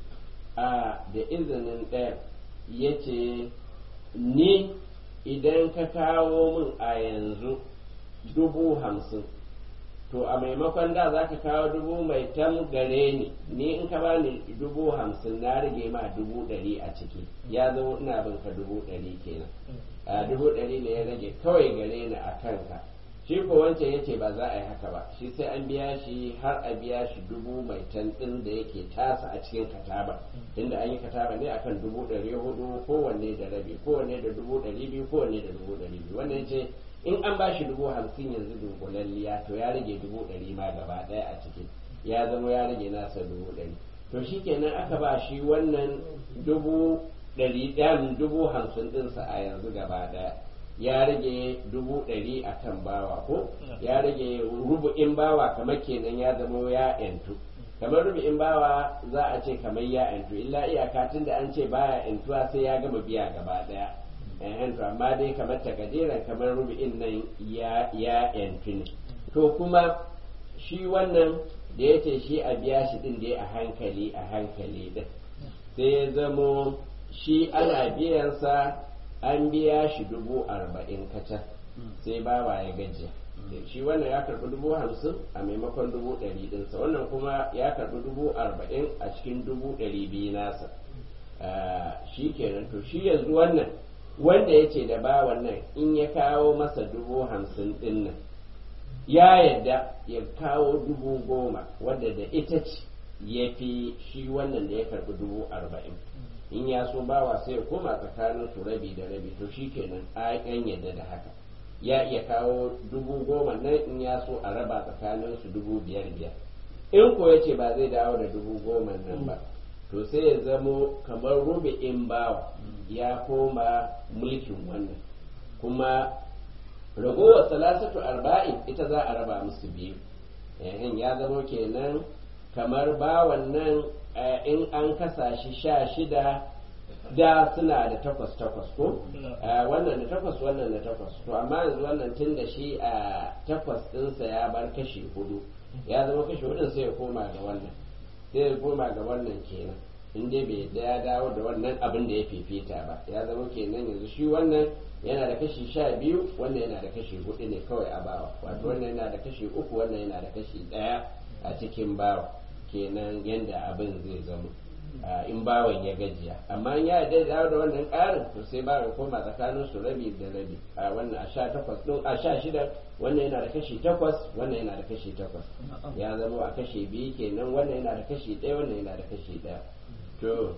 a da izinin ɗaya ya ce ni idan ka kawo min a yanzu dubu hamsin to a maimakon da za ka kawo dubu mai tam gare ni ni in ka bani dubu hamsin na rage ma dubu ɗari a ciki ya zo ina bin ka dubu ɗari kenan a dubu ɗari ne ya rage kawai gare ni a kanka shi ko wancan ya ce ba za a yi haka ba shi sai an biya shi har a biya shi dubu mai tan ɗin da yake tasa a cikin kataba inda an yi kataba ne akan dubu ɗari hudu kowanne da rabi kowanne da dubu ɗari biyu kowanne da dubu ɗari biyu wannan ya ce in an ba shi dubu hamsin yanzu dunkulalliya to ya rage dubu ɗari ma gaba ɗaya a ciki ya zama ya rage nasa dubu ɗari to shi kenan aka ba shi wannan dubu ɗari ɗayan dubu hamsin ɗinsa a yanzu gaba ɗaya ya rage dubu ɗari a kan bawa ko ya rage rubu'in bawa kamar kenan ya zama ya yantu kamar rubu'in bawa za a ce kamar ya yantu illa iyaka tun da an ce baya yantuwa sai ya gama biya gaba ɗaya ehen to amma dai kamar takadiran kamar rubu'in nan ya ya yantu ne to kuma shi wannan da ya ce shi a biya shi din dai a hankali a hankali din sai ya zamo shi ana biyansa an biya shi dubu arba'in kacal sai bawa ya gajiya shi wannan ya karbi dubu hamsin a maimakon dubu ɗari ɗinsa wannan kuma ya karbi dubu arba'in a cikin dubu ɗari biyu nasa shi kenan to shi yanzu wannan wanda ya ce da bawan nan in ya kawo masa dubu hamsin ɗin nan ya yadda ya kawo dubu goma wadda da ita ce ya fi shi wannan da ya karbi dubu arba'in in ya so bawa sai ya koma tsakanin su rabi da rabi to shi kenan a yan yadda da haka ya iya kawo dubu goma nan in ya so a raba tsakanin su dubu biyar biyar in ko ya ce ba zai dawo da dubu goma nan ba to sai ya zamo kamar rubi'in bawa ya koma mulkin wannan kuma ragowar salasatu arba'in ita za a raba musu biyu yayin ya zamo kenan kamar bawan nan in an kasa shi sha shida da suna da takwas takwas ko wannan da takwas wannan da takwas to amma yanzu wannan tun da shi a takwas ɗinsa ya bar kashi hudu ya zama kashi hudun sai ya koma ga wannan sai ya koma ga wannan kenan in dai bai da ya dawo da wannan abin da ya fifita ba ya zama kenan yanzu shi wannan yana da kashi sha biyu wannan yana da kashi hudu ne kawai a bawa wato wannan yana da kashi uku wannan yana da kashi ɗaya a cikin bawa kenan yadda abin zai zama in bawan ya gajiya amma in ya da dawo da wannan ƙarin to sai bawan koma tsakanin su rabi da rabi a wannan a sha takwas ɗin a sha shida wannan yana da kashi takwas wannan yana da kashi takwas ya zama a kashi biyu kenan wannan yana da kashi ɗaya wannan yana da kashi ɗaya to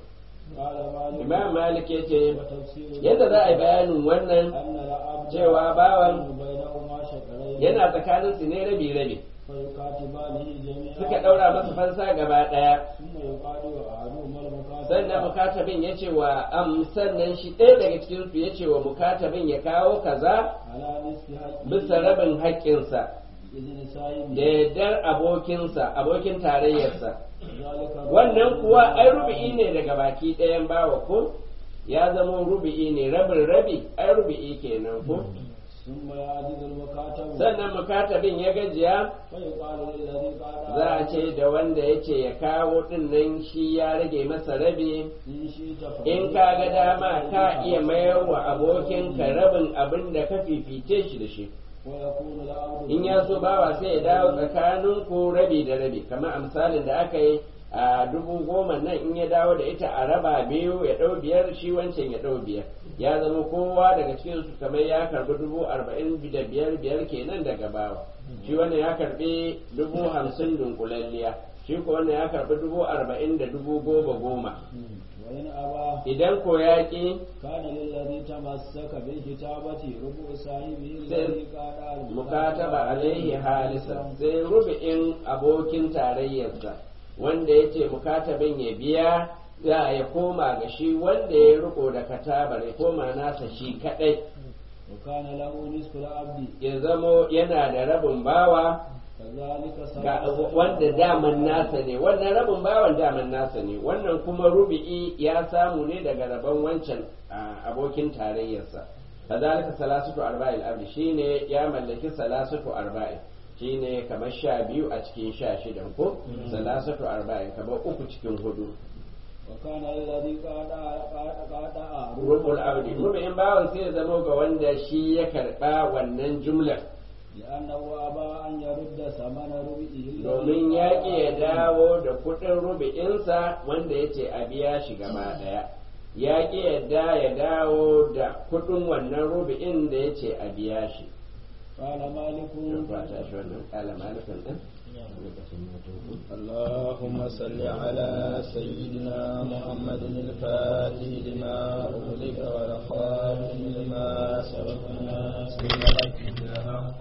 قال مالك imam malik ya ce وتفسير yadda za a yi bayanin wannan أن العبد cewa bawan بينهما شقرين yana tsakanin su ne rabi rabi فيكاتبانه جميعا suka daura masa fansa gaba daya ثم يقال أحدهما المكاتب sannan mukatabin ya ce wa am sannan shi ɗaya daga cikin su ya ce wa mukatabin ya kawo kaza على نصف حقه bisa rabin haƙƙinsa إذن da سائم yardar abokinsa abokin tarayyarsa ذلك wannan kuwa ai rubi'i ne daga baki ɗayan bawa ko ya zama rubi'i ne rabin rabi ai rubi'i kenan ko ثم يعجز المكاتب sannan mukatabin ya gajiya فيقال للذي قال za a ce da wanda ya ce ya kawo ɗin nan shi ya rage masa rabi إن شئت فقل in ka ga dama ka iya mayar wa abokinka rabin abin da ka fifice shi da shi ويكون العبد in ya so bawa sai ya dawo tsakanin ku rabi da rabi kamar a misalin da aka yi a dubu goma nan in ya dawo da ita a raba biyu ya ɗau biyar shi wancan ya ɗau biyar ya zama kowa daga cikin su kamar ya karbi dubu arba'in da biyar biyar kenan daga bawa shi wannan ya karbi dubu hamsin dunkulalliya shi ko wannan ya karbi dubu arba'in da dubu goma goma وإن أبى idan ko ya ƙi كان للذي تمسك بالكتابة ربع صاحبه sai الذي قال mukataba alaihi halisa sai rubi'in abokin tarayyarsa wanda ya ce mukatabin ya biya za ya koma ga shi wanda ya riko da katabar ya koma nasa shi kadai وكان له نصف العبد ya zamo yana da rabin bawa كذلك ga سواء wanda daman nasa ne wannan rabin bawan daman nasa ne wannan kuma rubi'i ya samu ne daga rabon wancan a, abokin tarayyarsa kazalika salasatu arba'il abdi shine ya mallaki salasatu arba'in shine kamar sha biyu a cikin sha shidan ko salasatu arba'in kamar uku cikin hudu وكان الذي قال قال rubul abdi rubi'in bawan sai ya zamo ga wanda shi ya karba wannan jumlar لأنه أبى أن يرد ثمن ربعه الذي domin ya ƙi ya قال dawo da kuɗin rubi'insa wanda ya ce a biya shi gaba ɗaya ya ƙi yadda ya dawo da kuɗin wannan rubi'in da ya ce a biya shi قال مالك Yau ba ta shi wannan ƙala malikin ɗin اللهم صل على سيدنا محمد الفاتح لما أغلق والخاتم لما سبق ناصر الحق بالحق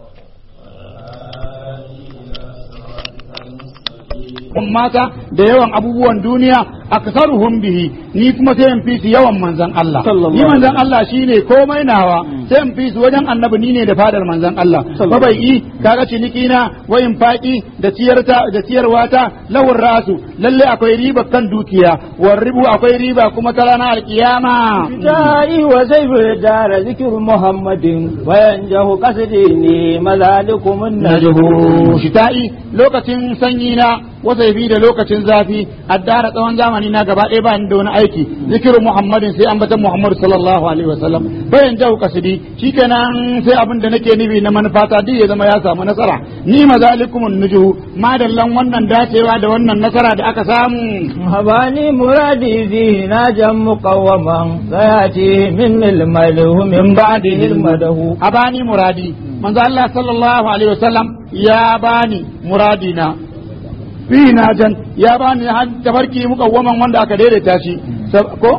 والهادي إلى صراطك المستقيم mata da yawan abubuwan duniya aksaruhum bihi ni kuma sai in fi su yawan manzon Allah ni manzon Allah shine komai nawa sai in fi su wajen annabi ni ne da fadar manzon Allah fa bai yi kaga ciniki na wayin faki da ciyarta da ciyarwa ta lawar rasu lalle akwai riba kan dukiya war ribu akwai riba kuma ta ranar alkiyama دائي وزيف دار ذكر محمد وينجه قصدي مذلكم النجه shita'i lokacin sanyi na wasaifi da lokacin zafi addara tsawon zamani na gaba ɗaya ba ni da wani aiki zikirin muhammadin sai ambatan muhammadu sallallahu alaihi wasallam bayan jahu kasidi shikenan sai abin da nake nufi na manufata duk ya zama ya samu nasara ni mazalikumun nujuhu madallan wannan dacewa da wannan nasara da aka samu هباني مرادي فيه ناجا مقوما فياتي من الملوه من بعده المده a bani muradi manzo Allah sallallahu alaihi wasallam ya bani muradina fi najan ya bani har tabarki mukawwaman wanda aka daidaita shi Sab- ko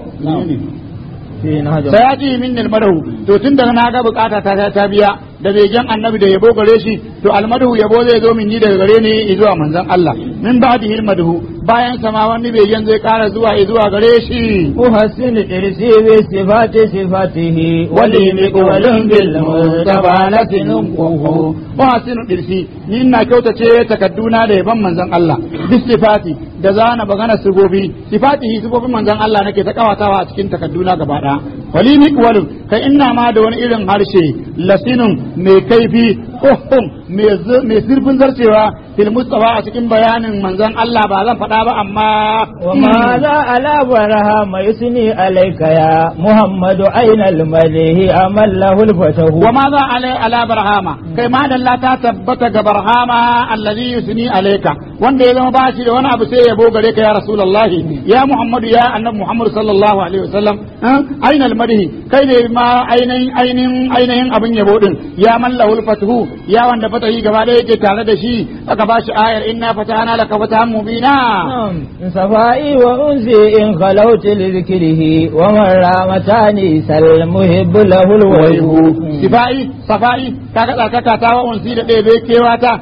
في نهج sayati min almadahu to tun daga na ga bukata ta ta biya da begen annabi da yabo gare shi to almadahu yabo zai zo min ni daga gare ni zuwa manzon Allah min ba'dihi almadahu bayan sama wani begen zai kara zuwa zuwa gare shi أحسن إرسي بصفات صفاته ولي مقول بالمتبانة نقه wa hasinu dirsi ni ina kyautace takadduna da yaban manzon Allah bis sifati da zana bagana sigobi sifatihi sigobin manzon Allah nake ta kawatawa a cikin takadduna gaba daya wali miqwalun kai ina ma da wani irin harshe lasinun mai kaifi kohum mai zu- mai zurfin zarcewa fil mustafa a cikin bayanin manzon Allah ba zan faɗa ba amma وماذا على برهام يثني عليك يا محمد أين المليه أمل له الفتح wa ma za alai ala barhama kai ma dalla ta tabbata ga barhama allazi yusni alayka wanda ya zama bashi da wani abu sai ya gare ka ya rasulullahi ya muhammadu ya annabi muhammad sallallahu alaihi wasallam ainal madhi kai ne ma ainihin ainihin ainihin abin yabo din ya mallahul fathu ya wanda fatahi gaba da yake tare da shi aka ba shi ayar inna fatahana laka fatahan mubina صفائي وأنسي إن خلوت لذكره ومن رامتاني سل محب له الوجه sifa'i safa'i kaga tsarkaka ta wa unsi da ɗebe kewata